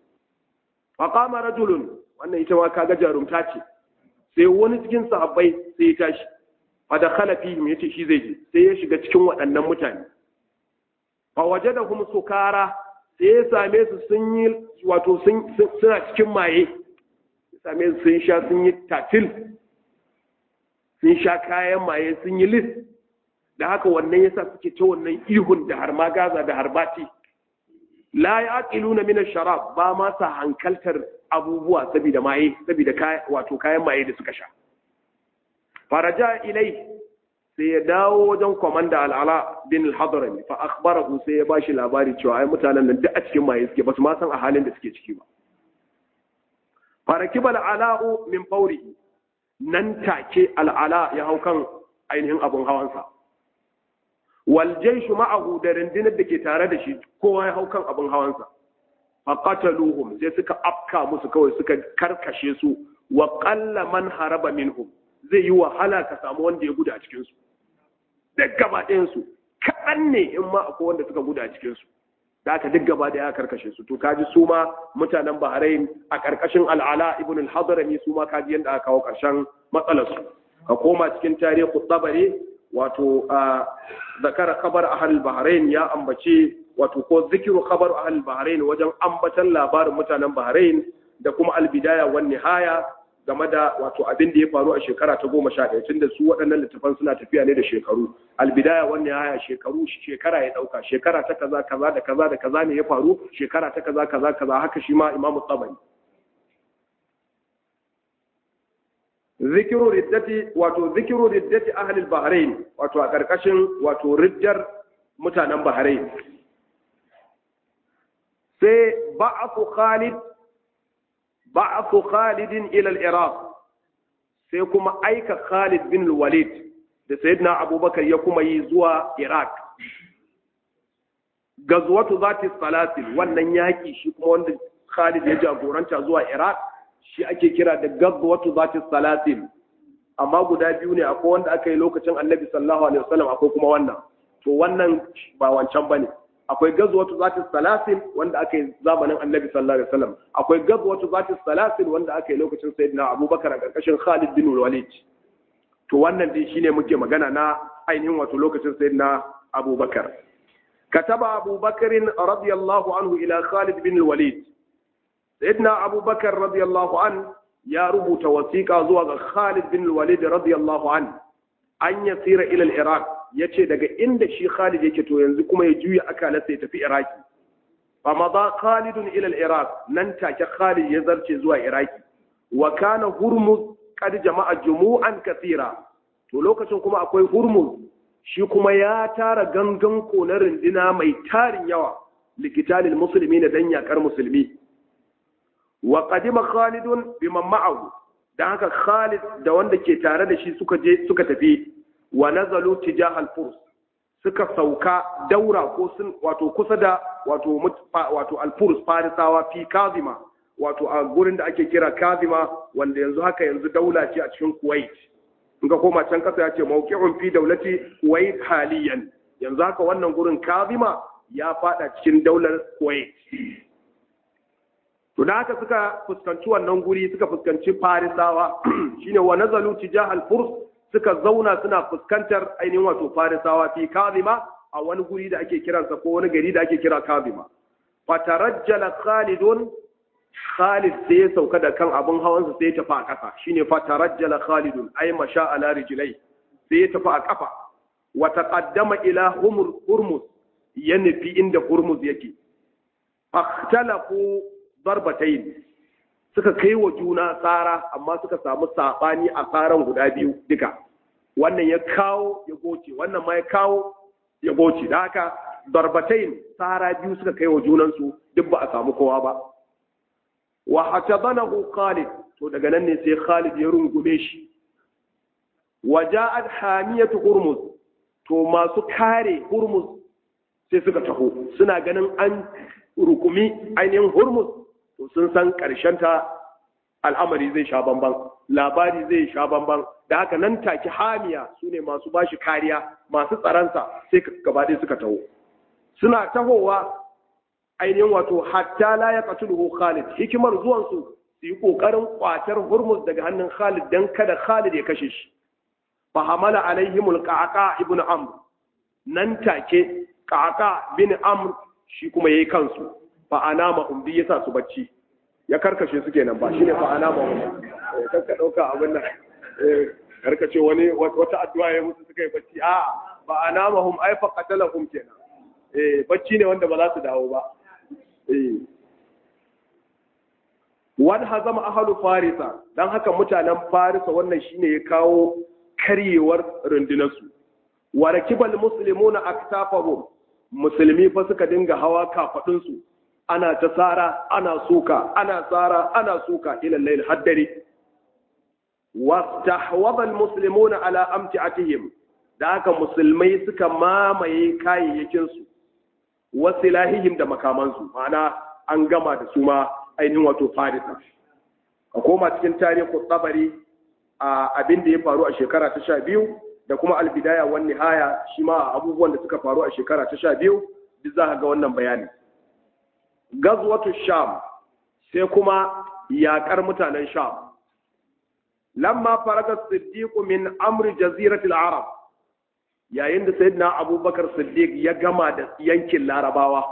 S1: faqama rajulun wannan ita ma kaga jarumta ce sai wani cikin sahabbai sai ya tashi fa da khala fihim yace shi zai je sai ya shiga cikin waɗannan mutane fa wajadahum sukara sai ya same su sun yi wato sun suna cikin maye ya same su sun sha sun yi tatil sun sha kayan maye sun yi lis da haka wannan yasa suke ta wannan ihun da har gaza da harbati la yaqiluna min ash-sharab ba ma sa hankaltar abubuwa saboda maye saboda wato kayan maye da suka sha faraja ilai sai ya dawo wajen komanda al'ala bin al-hadrami fa akhbarahu sai ya bashi labari cewa ai mutanen nan duk a cikin maye suke basu ma san a halin da suke ciki ba farakiba al'ala'u min fawrihi nan take al'ala ya hau kan ainihin abun hawansa wal jayshu ma'ahu da rundunar da ke tare da shi kowa ya hau kan abun hawansa faqataluhum sai suka afka musu kawai suka karkashe su wa qalla man haraba minhum zai yi wahala ka samu wanda ya guda a cikin su duk gaba ɗayan su kaɗan ne in ma akwai wanda suka guda a cikin su da aka duk gaba da ya karkashe su to kaji su ma mutanen Bahrain a karkashin al'ala ibn al-Hadrami su ma kaji yanda aka kawo karshen matsalar su ka koma cikin tarihi tabari wato zakara khabar ahal Bahrain ya ambace wato ko zikiru khabar ahal Bahrain wajen ambatan labarin mutanen Bahrain da kuma al-bidaya wan nihaya game da wato abin da ya faru a shekara ta goma sha ɗaya tunda su waɗannan littafan suna tafiya ne da shekaru albidaya wannan haya shekaru shekara ya ɗauka shekara ta kaza kaza da kaza da kaza ne ya faru shekara ta kaza kaza kaza haka shi ma imamu tsabari zikiru riddati wato zikiru riddati ahlil bahrain wato a ƙarƙashin wato riddar mutanen bahrain sai ba'athu khalid ba'athu Khalid ila al-Iraq sai kuma aika Khalid bin Walid da Sayyidina Abubakar ya kuma yi zuwa Iraq gazwatu zati salasil wannan yaki shi kuma wanda Khalid ya jagoranta zuwa Iraq shi ake kira da gazwatu zati salasil amma guda biyu ne akwai wanda aka yi lokacin Annabi sallallahu alaihi wasallam akwai kuma wannan to wannan ba wancan bane akwai gazwatu zati salasil wanda aka yi zamanin annabi sallallahu alaihi wasallam akwai gazwatu zati salasil wanda aka yi lokacin sayyidina abubakar a karkashin khalid bin walid to wannan dai shine muke magana na ainihin wato lokacin sayyidina abubakar kataba abubakar radiyallahu anhu ila khalid bin walid sayyidina abubakar radiyallahu an ya rubuta wasiqa zuwa ga khalid bin walid radiyallahu an an yasira ila al-iraq ya ce daga inda shi Khalid yake to yanzu kuma ya juya akalarsa ya tafi Iraki. Fa maza Khalidun ila Iraq nan take Khalid ya zarce zuwa Iraki. Wa kana Hurmuz kad jama'a jumu'an kathira. To lokacin kuma akwai Hurmuz shi kuma ya tara gangan ko na rindina mai tarin yawa likitalil musulmi na dan yakar musulmi. Wa qadima Khalidun biman ma'ahu. Dan haka Khalid da wanda ke tare da shi suka je suka tafi wa nazalu tijahal furs suka sauka daura ko sun wato kusa da wato wato al-furs farisawa fi kazima wato a gurin da ake kira kazima wanda yanzu haka yanzu daula ce a cikin kuwait in ka koma can kasa ya ce mawqi'un fi daulati kuwait haliyan yanzu haka wannan gurin kazima ya fada cikin daular kuwait to da haka suka fuskanci wannan guri suka fuskanci farisawa shine wa nazalu tijahal furs suka zauna suna fuskantar ainihin wato farisawa fi kazima a wani guri da ake kiransa ko wani gari da ake kira kazima fatarajjala khalidun khalid sai ya sauka da kan abin hawansa sai ya tafi a ƙasa shine fatarajjala khalidun ay masha ala rijlai sai ya tafi a ƙafa wa taqaddama ila hurmus ya nufi inda hurmus yake akhtalafu darbatayn suka kai wa juna tsara amma suka samu saɓani a tsaran guda biyu duka wannan ya kawo ya goce wannan ma ya kawo ya goce da haka darbatain tsara biyu suka kai wa junansu duk ba a samu kowa ba wa hatabanahu Khalid to daga nan ne sai Khalid ya rungume shi wa ja'at hamiyatu Hurmuz to masu kare Hurmuz sai suka taho suna ganin an rukumi ainihin Hurmuz to sun san ta al'amari zai sha bamban labari zai sha bamban da haka nan take hamiya su ne masu bashi kariya masu tsaransa sai gaba ɗaya suka taho suna tahowa ainihin wato hatta la ya qatuluhu Khalid hikimar zuwan su su yi kokarin kwatar Hurmuz daga hannun Khalid dan kada Khalid ya kashe shi fa hamala alaihimul qaqa ibn Amr nan take qaqa bin Amr shi kuma yayi kansu fa anama hum bi yasa su bacci ya karkashe su kenan ba shine fa anama hum eh kanka dauka abin nan eh karkace wani wata addu'a ya musu suka yi bacci a fa anama hum ay fa qatalahum kenan eh bacci ne wanda ba za su dawo ba eh wani hazama ahalu farisa don haka mutanen farisa wannan shine ya kawo karyewar rundunarsu wa rakibal muslimuna aktafahum musulmi fa suka dinga hawa kafadunsu ana ta tsara ana suka ana tsara ana suka ila layl haddari wastahwadha almuslimuna ala amti'atihim da haka musulmai suka mamaye kayayyakin su wasilahihim da makamansu ma'ana an gama da su ma ainihin wato farisa a koma cikin tarihin tsabari a abin da ya faru a shekara ta sha biyu da kuma albidaya wani nihaya shi ma abubuwan da suka faru a shekara ta sha biyu duk za ga wannan bayani gazwatu sham sai kuma yaƙar mutanen sham lamma faraga siddiq min amri jaziratil arab yayin da sayyidina abubakar siddiq ya gama da yankin larabawa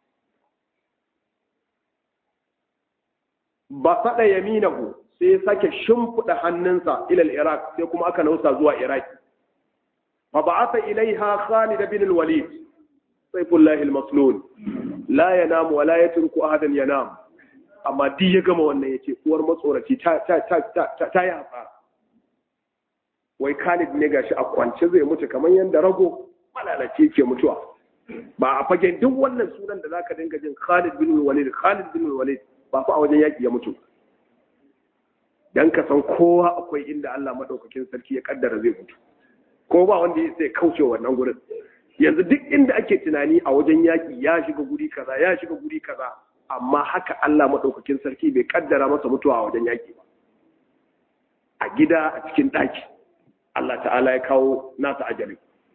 S1: ba faɗa yaminahu sai ya sake shimfiɗa hannunsa ilal iraq sai kuma aka nausa zuwa iraq fa ba'atha ilaiha khalid bin al-walid sayfullahi al-maslul la yanamu wa la yatruku ahadan yanam amma duk ya gama wannan yace uwar matsoraci ta ta ta ta ta yi hasara wai Khalid ne gashi a kwance zai mutu kamar yanda rago malalace yake mutuwa ba a fagen duk wannan sunan da zaka dinga jin Khalid bin Walid Khalid bin Walid ba fa a wajen yaki ya mutu dan ka san kowa akwai inda Allah madaukakin sarki ya kaddara zai mutu ko ba wanda zai kauce wannan gurin yanzu duk inda ake tunani a wajen yaki ya shiga guri kaza ya shiga guri kaza amma haka Allah madaukakin sarki bai kaddara masa mutuwa a wajen yaki ba a gida a cikin daki Allah ta'ala ya kawo nasa ajali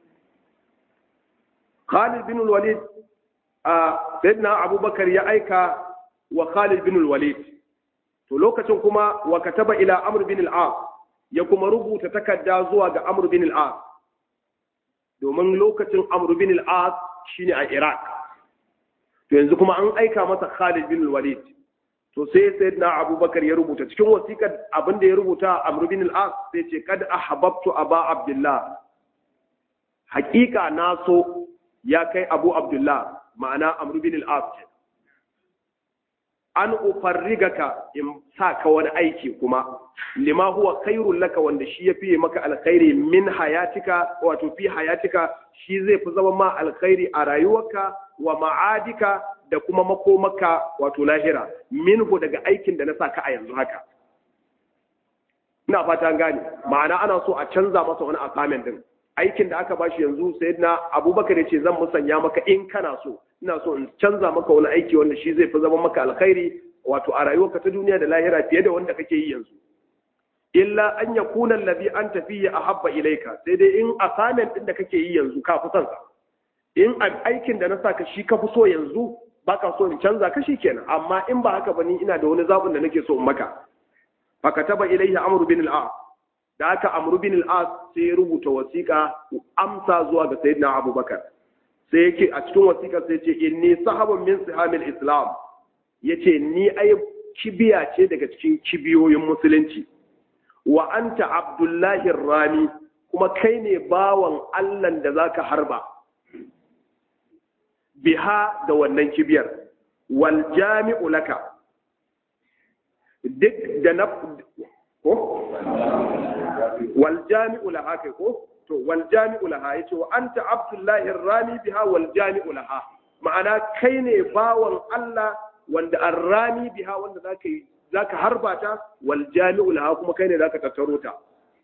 S1: Khalid bin Walid a Sayyidina Abubakar ya aika wa Khalid bin Walid to lokacin kuma wa kataba ila Amr bin al-As ya kuma rubuta takarda zuwa ga Amr bin al-As domin lokacin Amr bin al-As shine a Iraq to yanzu kuma an aika masa Khalid bin Walid to sai sayyidina Abubakar ya rubuta cikin wasiƙar abin da ya rubuta Amr bin al-As sai ce kad ahbabtu Aba Abdullah haƙiƙa na so ya kai Abu Abdullah ma'ana Amr bin al-As an ufarrigaka in sa ka wani aiki kuma lima huwa khairul laka wanda shi yafi maka alkhairi min hayatika wato fi hayatika shi zai fi zama ma alkhairi a rayuwarka wa ma'adika da kuma makomaka wato lahira minhu daga aikin da na sa ka a yanzu haka ina fata gane ma'ana ana so a canza masa wani assignment din aikin da aka bashi yanzu sayyidina abubakar ya ce zan musanya maka in kana so ina so in canza maka wani aiki wanda shi zai fi zama maka alkhairi wato a rayuwarka ta duniya da lahira fiye da wanda kake yi yanzu illa an yakuna allazi anta fihi ahabba ilayka sai dai in assignment din da kake yi yanzu ka fi son sa in aikin da na saka shi ka fi so yanzu baka so in canza ka kenan amma in ba haka ba ni ina da wani zabun da nake so in maka fakataba ilayhi amr bin al-as da aka amr bin al-as sai ya rubuta wasiƙa amsa zuwa ga sayyidina abubakar sai yake a cikin wasiƙar sai ce inni sahabun min sihamil islam yace ni ai kibiya ce daga cikin kibiyoyin musulunci wa anta abdullahi rami kuma kai ne bawan allan da zaka harba biha da wannan kibiyar wal jami'u laka duk da na ko wal jami'u laha kai ko to wal jami'u laha yace wa anta abdullahi rami biha wal jami'u laha ma'ana kai ne bawan Allah wanda arrami biha wanda zaka yi zaka harba ta wal jami'u laha kuma kai ne zaka tattaro ta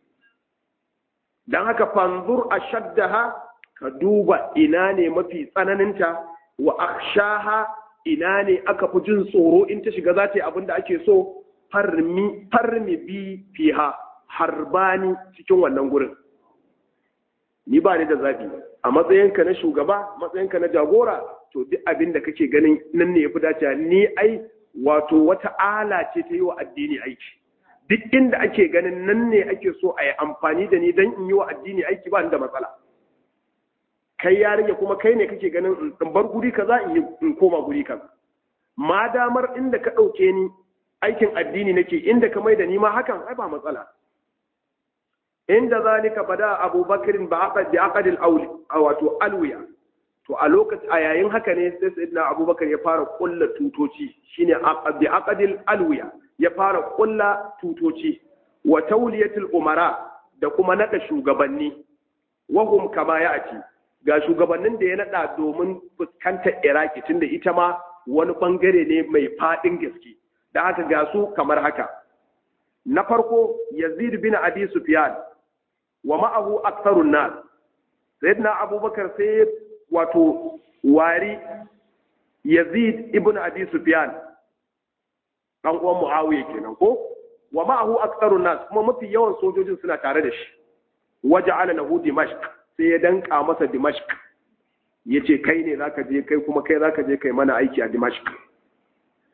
S1: dan haka fanzur ashaddaha ka duba ina ne mafi tsananinta wa akshaha ina ne aka fi jin tsoro in ta shiga za ta yi abin da ake so farmi farmi bi fiha harbani cikin wannan gurin ni ba ni da zabi a matsayinka na shugaba matsayinka na jagora to duk abin da kake ganin nan ne yafi dacewa ni ai wato wata ala ce ta yi wa addini aiki duk inda ake ganin nan ne ake so a yi amfani da ni don in yi wa addini aiki ba ni da matsala kai ya rage kuma kai ne kake ganin in bar guri kaza in yi in koma guri kaza ma damar inda ka ɗauke ni aikin addini nake inda ka mai da ni ma hakan ai ba matsala inda zalika bada abubakarin ba aqad bi aqadil awli wato alwiya to a lokaci a yayin haka ne sai sayyidina abubakar ya fara kulla tutoci shine bi aqadil alwiya ya fara kulla tutoci wa tawliyatul umara da kuma nada shugabanni wahum kama ya ati ga shugabannin da ya nada domin fuskantar iraki tunda ita ma wani bangare ne mai fadin gaske da haka ga su kamar haka na farko yazid bin abi sufyan wa ma'ahu aktharun nas sayyidina abubakar sai wato wari yazid ibn abi sufyan dan uwan muawiya kenan ko wa ma'ahu aktharun nas kuma mafi yawan sojojin suna tare da shi waja'ala lahu dimashq sai ya danka masa dimashq yace kai ne zaka je kai kuma kai zaka je kai mana aiki a dimashq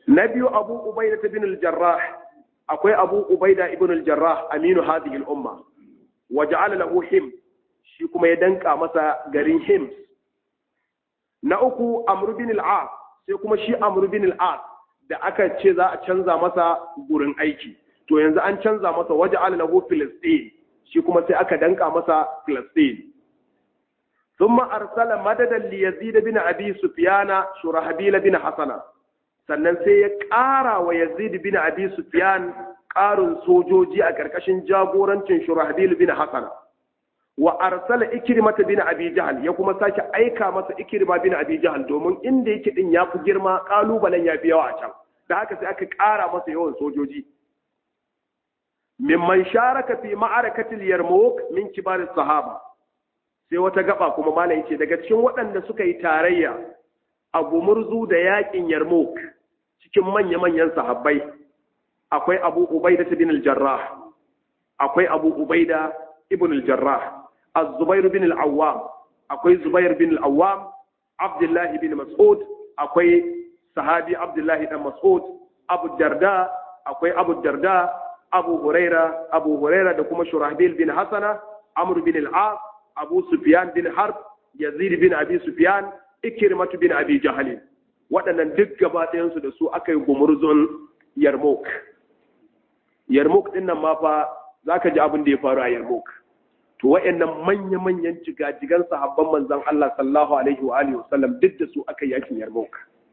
S1: na biyu abu ubaida bin al-jarrah akwai abu ubaida ibn al-jarrah aminu hadhihi al-umma wa ja'ala lahu him shi kuma ya danka masa garin hims na uku amr bin al-as sai kuma shi amr bin al-as da aka ce za a canza masa gurin aiki to yanzu an canza masa waje lahu filistin shi kuma sai aka danka masa filistin ثم أرسل مددا ليزيد بن أبي سفيان شرحبيل بن حسنة sannan sai ya ƙara wa Yazid bin Abi Sufyan ƙarin sojoji a ƙarƙashin jagorancin Shurahbil bin Hasan wa arsala Ikrimata bin Abi Jahl ya kuma sake aika masa Ikrima bin Abi Jahl domin inda yake din ya fi girma ƙalubalen ya fi yawa a can da haka sai aka ƙara masa yawan sojoji mimman sharaka fi ma'arakatil Yarmouk min kibar sahaba sai wata gaba kuma malam yace daga cikin waɗanda suka yi tarayya a gumurzu da yakin Yarmouk cikin manya-manyan sahabbai akwai Abu Ubaida bin al-Jarrah akwai Abu Ubaida ibn al-Jarrah Az-Zubair bin al-Awwam akwai Zubair bin al-Awwam Abdullah bin Mas'ud akwai sahabi Abdullah dan Mas'ud Abu Darda akwai Abu Darda Abu Huraira Abu Huraira da kuma Shurahbil bin Hasana Amr bin al-As Abu Sufyan bin Harb Yazid bin Abi Sufyan Ikrimatu bin Abi Jahal waɗannan duk gaba ɗayansu da su aka yi gumurzon Yarmouk Yarmouk ɗin nan ma fa zaka ji abin da ya faru a Yarmouk to waɗannan manya-manyan jigajigan sahabban manzon Allah sallallahu alaihi wa alihi wasallam duk da su aka yi yakin Yarmouk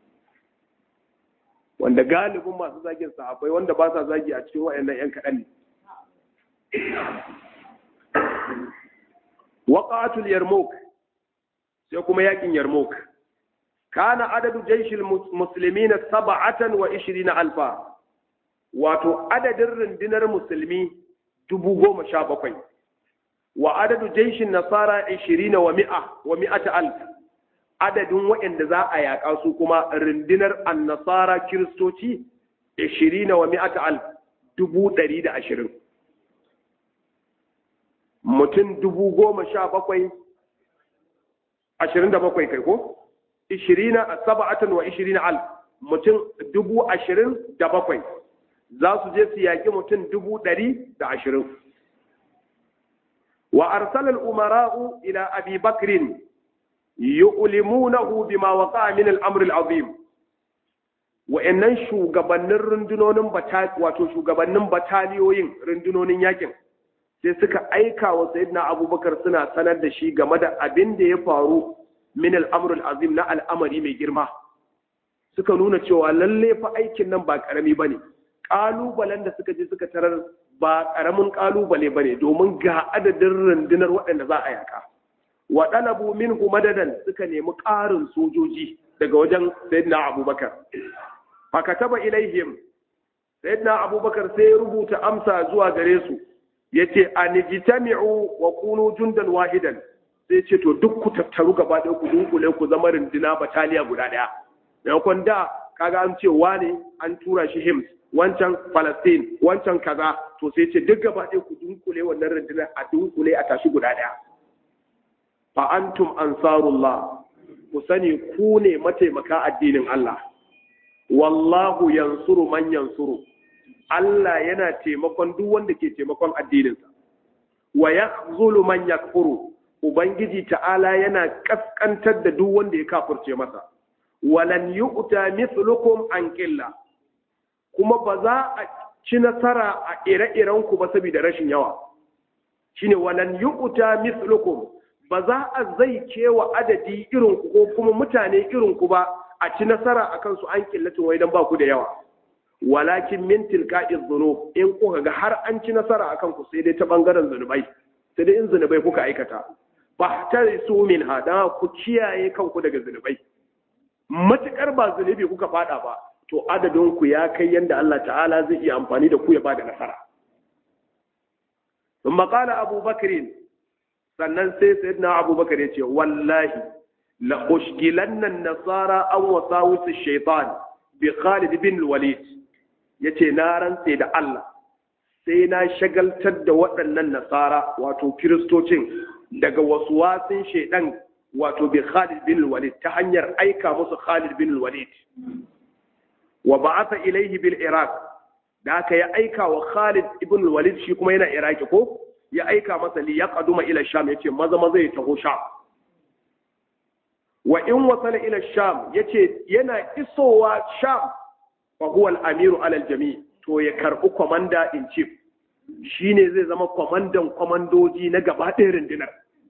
S1: wanda galibin masu zagin sahabbai wanda ba sa zagi a cikin waɗannan ƴan kaɗan ne waqatul Yarmouk sai kuma yakin Yarmouk kana adadu jaishil muslimin sab'atan wa ishirina alfa wato adadin rundunar musulmi dubu goma sha bakwai wa adadu jaishin nasara ishirina wa mi'a wa mi'ata alf adadin waɗanda za a yaƙa su kuma rundunar annasara kiristoci ishirina wa mi'ata alf dubu ɗari da ashirin mutum dubu goma sha bakwai ashirin da bakwai kai ko ishirina a saba'atan wa ishirina al mutum dubu ashirin da bakwai za su je su yaƙi mutum dubu ɗari da ashirin wa arsalal umara'u ila abi bakrin yu'limunahu bima waqa min al-amr al-azim wa'annan shugabannin rundunonin wato shugabannin bataliyoyin rundunonin yakin sai suka aika wa sayyidina abubakar suna sanar da shi game da abin da ya faru min al'amurul azim na al'amari mai girma suka nuna cewa lalle fa aikin nan ba ƙarami ba ne ƙalubalen da suka je suka tarar ba ƙaramin ƙalubale ba ne domin ga adadin rundunar waɗanda za a yaka wa ɗalabu min madadan suka nemi ƙarin sojoji daga wajen sayyidina abubakar fakataba ilaihim sayyidina abubakar sai ya rubuta amsa zuwa gare su yace anijtami'u wa kunu jundan wahidan sai ce to duk ku tattaru gaba ɗaya ku dunkule ku zama rindina bataliya guda ɗaya maimakon da kaga an ce wane an tura shi hims wancan palestine wancan kaza to sai ce duk gaba ɗaya ku dunkule wannan rundunar a dunkule a tashi guda ɗaya fa antum ansarullah ku sani ku ne mataimaka addinin Allah wallahu yansuru man yansuru Allah yana taimakon duk wanda ke taimakon addininsa wa yakhzulu man yakfuru Ubangiji ta'ala yana ƙasƙantar da duk wanda ya kafurce masa, walan yi uta mithlukum an ƙilla, kuma ba za a ci nasara a ire-irenku ba saboda rashin yawa. Shi ne walan yi uta mithlukum ba za a zai kewa adadi irinku ko kuma mutane irinku ba a ci nasara a kansu an ƙillatin wai don ba ku da yawa. Walakin min tilka'iz zunub in kuka ga har an ci nasara a kanku sai dai ta ɓangaren zunubai, sai dai in zunubai kuka aikata. fahtarisu min hada ku kiyaye kanku daga zunubai matukar ba zunubi kuka fada ba to adadin ku ya kai yanda Allah ta'ala zai iya amfani da ku ya bada nasara ثم قال أبو بكر sannan sai sayyidina Abu Bakar ya ce wallahi la ushgilanna an-nasara aw wasawis ash-shaytan bi Khalid bin Walid yace na rantse da Allah sai na shagaltar da waɗannan nasara wato kiristocin daga wasu wasin shaidan wato bi Khalid bin Walid ta hanyar aika musu Khalid bin Walid wa ba'atha ilayhi bil iraq da aka ya aika wa Khalid ibn Walid shi kuma yana Iraki ko ya aika masa li yaqduma ila Sham yace maza maza ya taho Sham wa in wasala ila Sham yace yana isowa Sham fa huwa al-amiru ala al-jami' to ya karbi commander in chief shine zai zama kwamandan kwamandoji na gaba ɗaya rundunar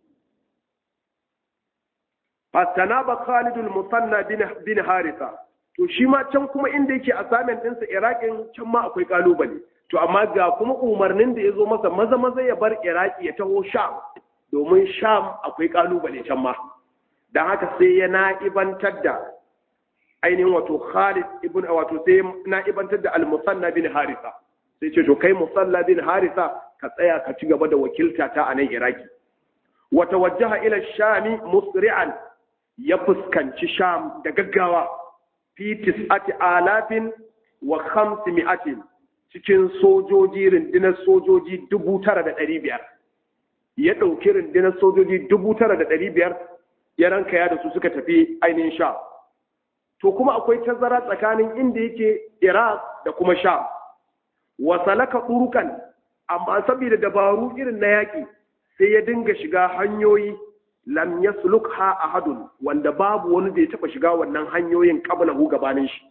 S1: fastanaba Khalid al-Musanna bin Haritha to shi ma can kuma inda yake assignment ɗinsa Iraƙin can ma akwai kalubale to amma ga kuma umarnin da ya zo masa maza maza ya bar Iraki ya taho Sham domin Sham akwai kalubale can ma dan haka sai ya na'ibantar da ainihin wato Khalid ibn wato sai na'ibantar da al-Musanna bin Haritha sai ce to kai Musalla bin Haritha ka tsaya ka ci gaba da wakilta ta a nan Iraki wa tawajjaha ila Shami musri'an ya fuskanci Sham da gaggawa fi tis'ati alafin wa khamsi mi'atin cikin sojoji rundunar sojoji dubu tara da ɗari biyar ya ɗauki rundunar sojoji dubu tara da ɗari biyar ya ranka ya da su suka tafi ainihin sha to kuma akwai tazara tsakanin inda yake iraq da kuma sha wa salaka ɗurukan amma saboda dabaru irin na yaƙi sai ya dinga shiga hanyoyi lam yaslukha ahadun wanda babu wani da ya taba shiga wannan hanyoyin qablahu gabanin shi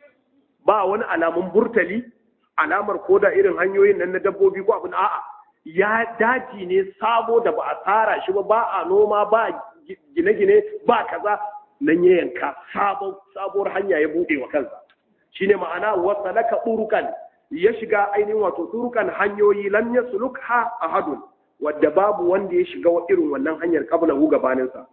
S1: ba wani alamun burtali alamar koda irin hanyoyin nan na dabbobi ko abin a'a ya daji ne sabo da ba a tsara shi ba ba a noma ba gine-gine ba kaza nan ya yanka sabuwar hanya ya bude wa kansa shine ma'ana wasalaka turukan ya shiga ainihin wato turukan hanyoyi lam yaslukha ahadun wadda babu wanda ya shiga irin wannan hanyar kabla hu gabaninsa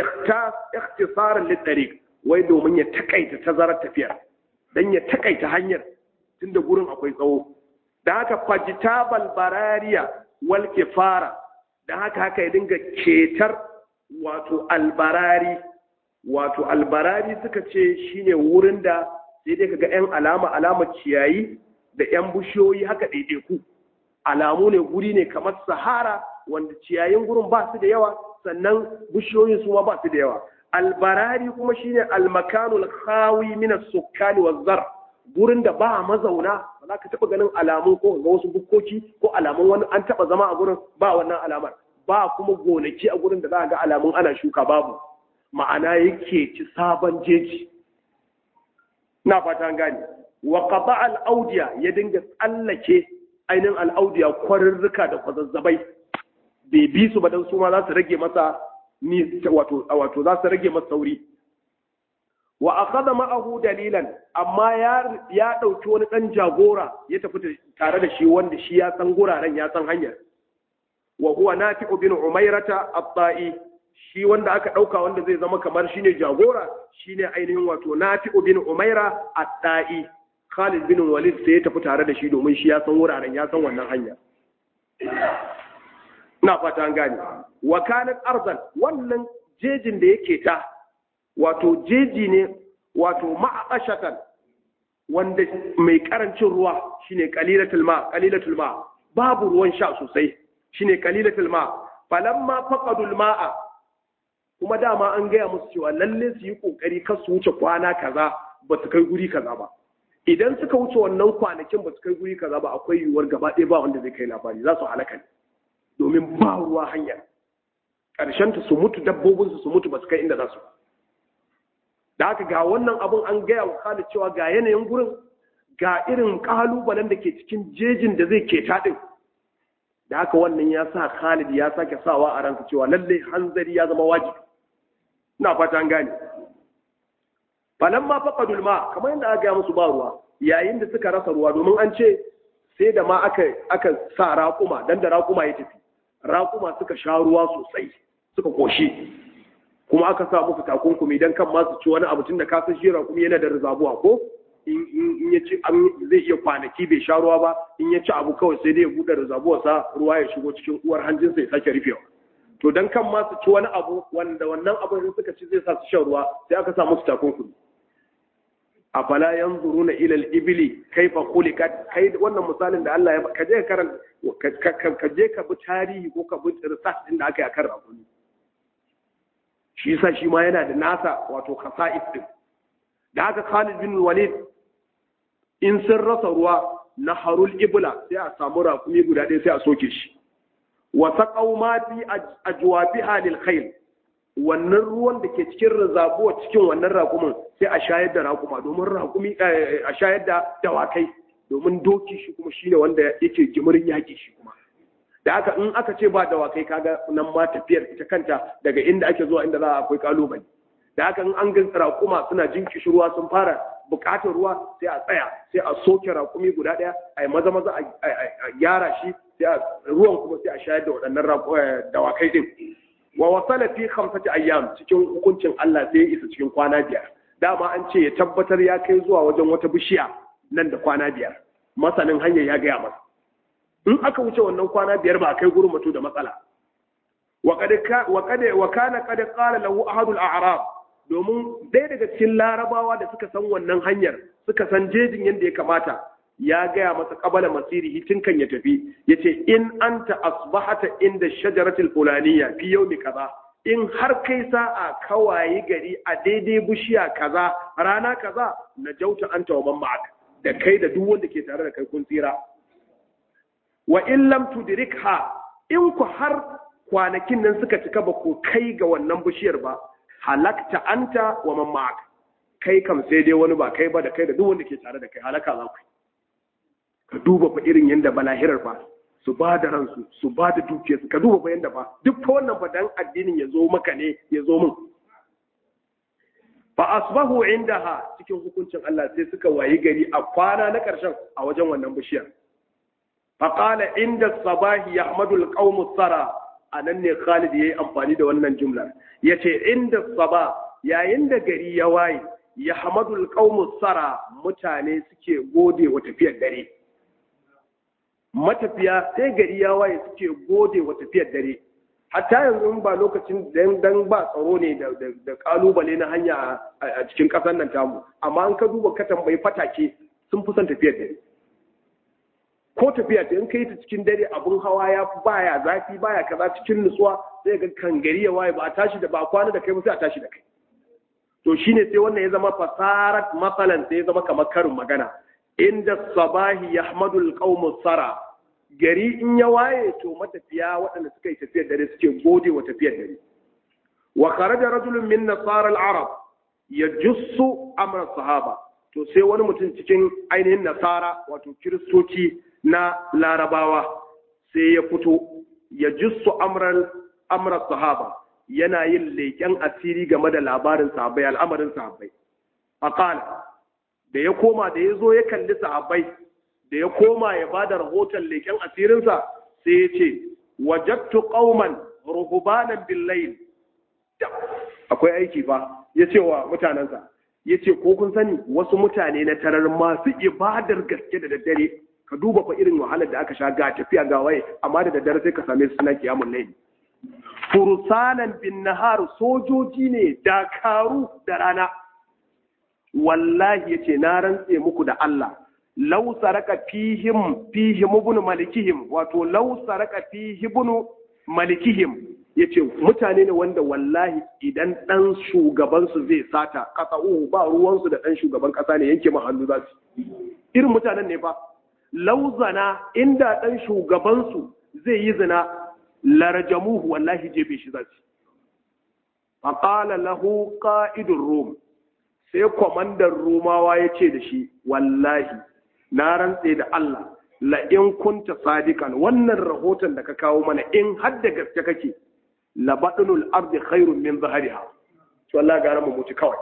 S1: ikhtisaran littariq wai domin ya takaita tazarar tafiyar dan ya takaita hanyar tunda gurin akwai tsawo da haka fajitabal barariya wal kifara da haka haka ya dinga ketar wato albarari wato albarari suka ce shine wurin da sai dai kaga yan alama alama ciyayi da yan bushiyoyi haka ɗaiɗaiku alamu ne guri ne kamar sahara wanda ciyayin gurin ba su da yawa sannan bishiyoyin su ba su da yawa albarari kuma shine almakanul khawi min as-sukkani waz-zar gurin da ba mazauna ba za ka taba ganin alamun ko ga wasu bukkoki ko alamun wani an taba zama a gurin ba wannan alamar ba kuma gonaki a gurin da za ga alamun ana shuka babu ma'ana yake ci sabon jeji na fata gane wa qata al-awdiya ya dinga tsallake ainihin al'audiya kwarurruka da kwazazzabai bai bi su ba don su ma za su rage masa ni wato wato za su rage masa sauri wa akhadha ma'ahu dalilan amma ya ya dauki wani dan jagora ya tafi tare da shi wanda shi ya san guraren ya san hanyar wa huwa nafi'u bin umairata at-ta'i shi wanda aka dauka wanda zai zama kamar shine jagora shine ainihin wato nafi'u bin umaira at-ta'i Khalid bin Walid sai ya tafi tare da shi domin shi ya san wuraren ya san wannan hanya. Ina fata an gane. Wa kanat arzan wannan jejin da yake ta wato jeji ne wato ma'aqashatan wanda mai karancin ruwa shine qalilatul ma qalilatul ma babu ruwan sha sosai shine qalilatul ma falamma faqadul ma'a kuma dama an gaya musu cewa lalle su yi kokari kar su wuce kwana kaza ba su kai guri kaza ba idan suka wuce wannan kwanakin ba su kai guri kaza ba akwai yiwuwar gaba ɗaya ba wanda zai kai labari za su halaka ne domin ba ruwa hanyar ƙarshen ta su mutu dabbobin su mutu ba su kai inda za su da haka ga wannan abun an gaya wa Khalid cewa ga yanayin gurin ga irin kalubalen da ke cikin jejin da zai ke taɗin da haka wannan ya sa Khalid ya sake sawa a ransa cewa lallai hanzari ya zama wajibi ina fata an gane falan ma faqadul ma kamar yadda aka gaya musu ba ruwa yayin da suka rasa ruwa domin an ce sai da ma aka aka sa raƙuma dan da raƙuma ya tafi raƙuma suka sha ruwa sosai suka koshi kuma aka sa musu takunkumi dan kan ma su ci wani abu tun da ka san shi raƙumi yana da rizabuwa ko in ya ci zai iya kwanaki bai sha ruwa ba in ya ci abu kawai sai dai ya buɗe rizabuwarsa ruwa ya shigo cikin uwar hanjinsa ya sake rufewa to dan kan ma su ci wani abu wanda wannan abin suka ci zai sa su shan ruwa sai aka sa musu takunkumi afala yanzuruna ila al-ibli kaifa khuliqat kai wannan misalin da Allah ya ka je karan ka je ka bi tarihi ko ka bi research din da aka yi akan rakuni shi yasa shi ma yana da nasa wato khasa'is din da haka Khalid bin Walid in sun rasa ruwa na harul ibla sai a samu raƙumi guda ɗaya sai a soke shi wa saqaw ma fi ajwafiha lil khayl wannan ruwan da ke cikin rizabuwa cikin wannan raƙumin sai a shayar da raƙuma domin raƙumi a shayar da dawakai domin doki shi kuma shine wanda yake jimirin yaƙi shi kuma da haka in aka ce ba dawakai kaga nan ma tafiyar ita kanta daga inda ake zuwa inda za a akwai kalubale da haka in an ga raƙuma suna jin kishirwa sun fara buƙatar ruwa sai a tsaya sai a soke raƙumi guda ɗaya a yi maza maza a gyara shi sai ruwan kuma sai a shayar da waɗannan dawakai din wa wasala fi khamsati ayyam cikin hukuncin Allah sai ya isa cikin kwana biyar dama an ce ya tabbatar ya kai zuwa wajen wata bishiya nan da kwana biyar masanin hanyar ya gaya masa in aka wuce wannan kwana biyar ba kai gurin mutu da matsala wa kana kada qala lahu ahadul a'rab domin ɗaya daga cikin larabawa da suka san wannan hanyar suka san jejin yadda ya kamata ya gaya masa qabala masirihi tun kan ya tafi yace in anta asbahata inda shajaratul fulaniya fi yawmi kaza in har kai sa'a kawaye gari a daidai bishiya kaza rana kaza na jauta anta wa man ma'aka da kai da duk wanda ke tare da kai kun tsira wa in lam tudrikha in ku har kwanakin nan suka cika ba ku kai ga wannan bishiyar ba halakta anta wa man ma'ak kai kam sai dai wani ba kai ba da kai da duk wanda ke tare da kai halaka za ku ka duba fa irin yanda balahirar fa su ba da ransu su ba da dukiyarsu ka duba fa yanda fa duk fa wannan fa dan addinin ya zo maka ne ya zo min fa asbahu indaha cikin hukuncin Allah sai suka wayi gari a kwana na ƙarshen a wajen wannan bishiyar fa qala inda sabahi yahmadu alqawmu sara anan ne Khalid yayi amfani da wannan jumlar yace inda saba yayin da gari ya waye yahmadu alqawmu sara mutane suke gode wa tafiyar dare matafiya sai gari ya waye suke gode wa tafiyar dare hatta yanzu ba lokacin dan ba tsaro ne da kalubale na hanya a cikin kasar nan tamu amma an ka duba ka tambayi fatake sun fi son tafiyar dare ko tafiya ta in kai ta cikin dare abun hawa ya baya zafi baya kaza cikin nutsuwa sai ga kan gari ya waye ba a tashi da ba kwana da kai ba sai a tashi da kai to shine sai wannan ya zama fasarat masalan sai ya zama kamar karin magana inda sabahi yahmadul qaumus sara gari in ya waye to matafiya waɗanda suka yi tafiyar dare suke gode wa tafiyar dare wa kharaja rajulun min nasara al-arab yajussu amra sahaba to sai wani mutum cikin ainihin nasara wato kiristoci na larabawa sai ya fito ya jussu amran amra sahaba yana yin leƙen asiri game da labarin sahabbai al'amarin sahabbai faqala da ya koma da ya zo ya kalli sahabbai da ya koma ya ba da rahoton leƙen asirinsa sai ya ce wajattu qauman ruhbanan billayl akwai aiki fa ya ce wa mutanensa ya ce ko kun sani wasu mutane na tarar masu ibadar gaske da daddare ka duba fa irin wahalar da aka sha ga tafiya ga waye amma da daddare sai ka same su suna kiyamun laili fursanan bin nahar sojoji ne dakaru da rana wallahi yace na rantse muku da Allah law saraka fihim fihim ibn malikihim wato law saraka fihim ibn malikihim yace mutane ne wanda wallahi idan dan shugaban su zai sata kasa'u ba ruwan su da dan shugaban kasa ne yanke ma hannu za su irin mutanen ne fa law zana inda dan shugaban su zai yi zina larajamuhu wallahi jefe shi za su faqala lahu qa'idur rum sai kwamandan rumawa ya ce da shi wallahi na rantse da Allah la in kunta sadikan wannan rahoton da ka kawo mana in har da gaske kake la badnul ardi khairun min zahariha to Allah gara mu mutu kawai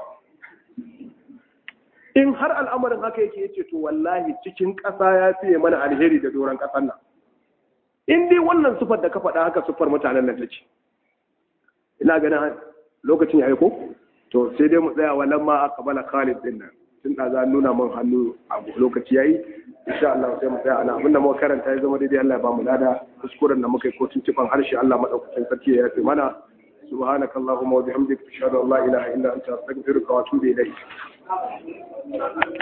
S1: in har al'amarin haka yake yace to wallahi cikin ƙasa ya fiye mana alheri da doron ƙasar nan in dai wannan sufar da ka faɗa haka sufar mutanen nan take ina ganin lokacin ya ko to sai dai mu tsaya wannan ma aka bala Khalid din nan tun da za nuna min hannu a lokaci yayi insha Allah sai mu tsaya ana abinda muka karanta ya zama daidai Allah ya ba mu lada kuskuren da muka yi ko tuntuban harshe Allah madaukakin sarki ya yafe mana subhanaka allahumma wa bihamdika ashhadu an la ilaha illa anta astaghfiruka wa atubu ilayk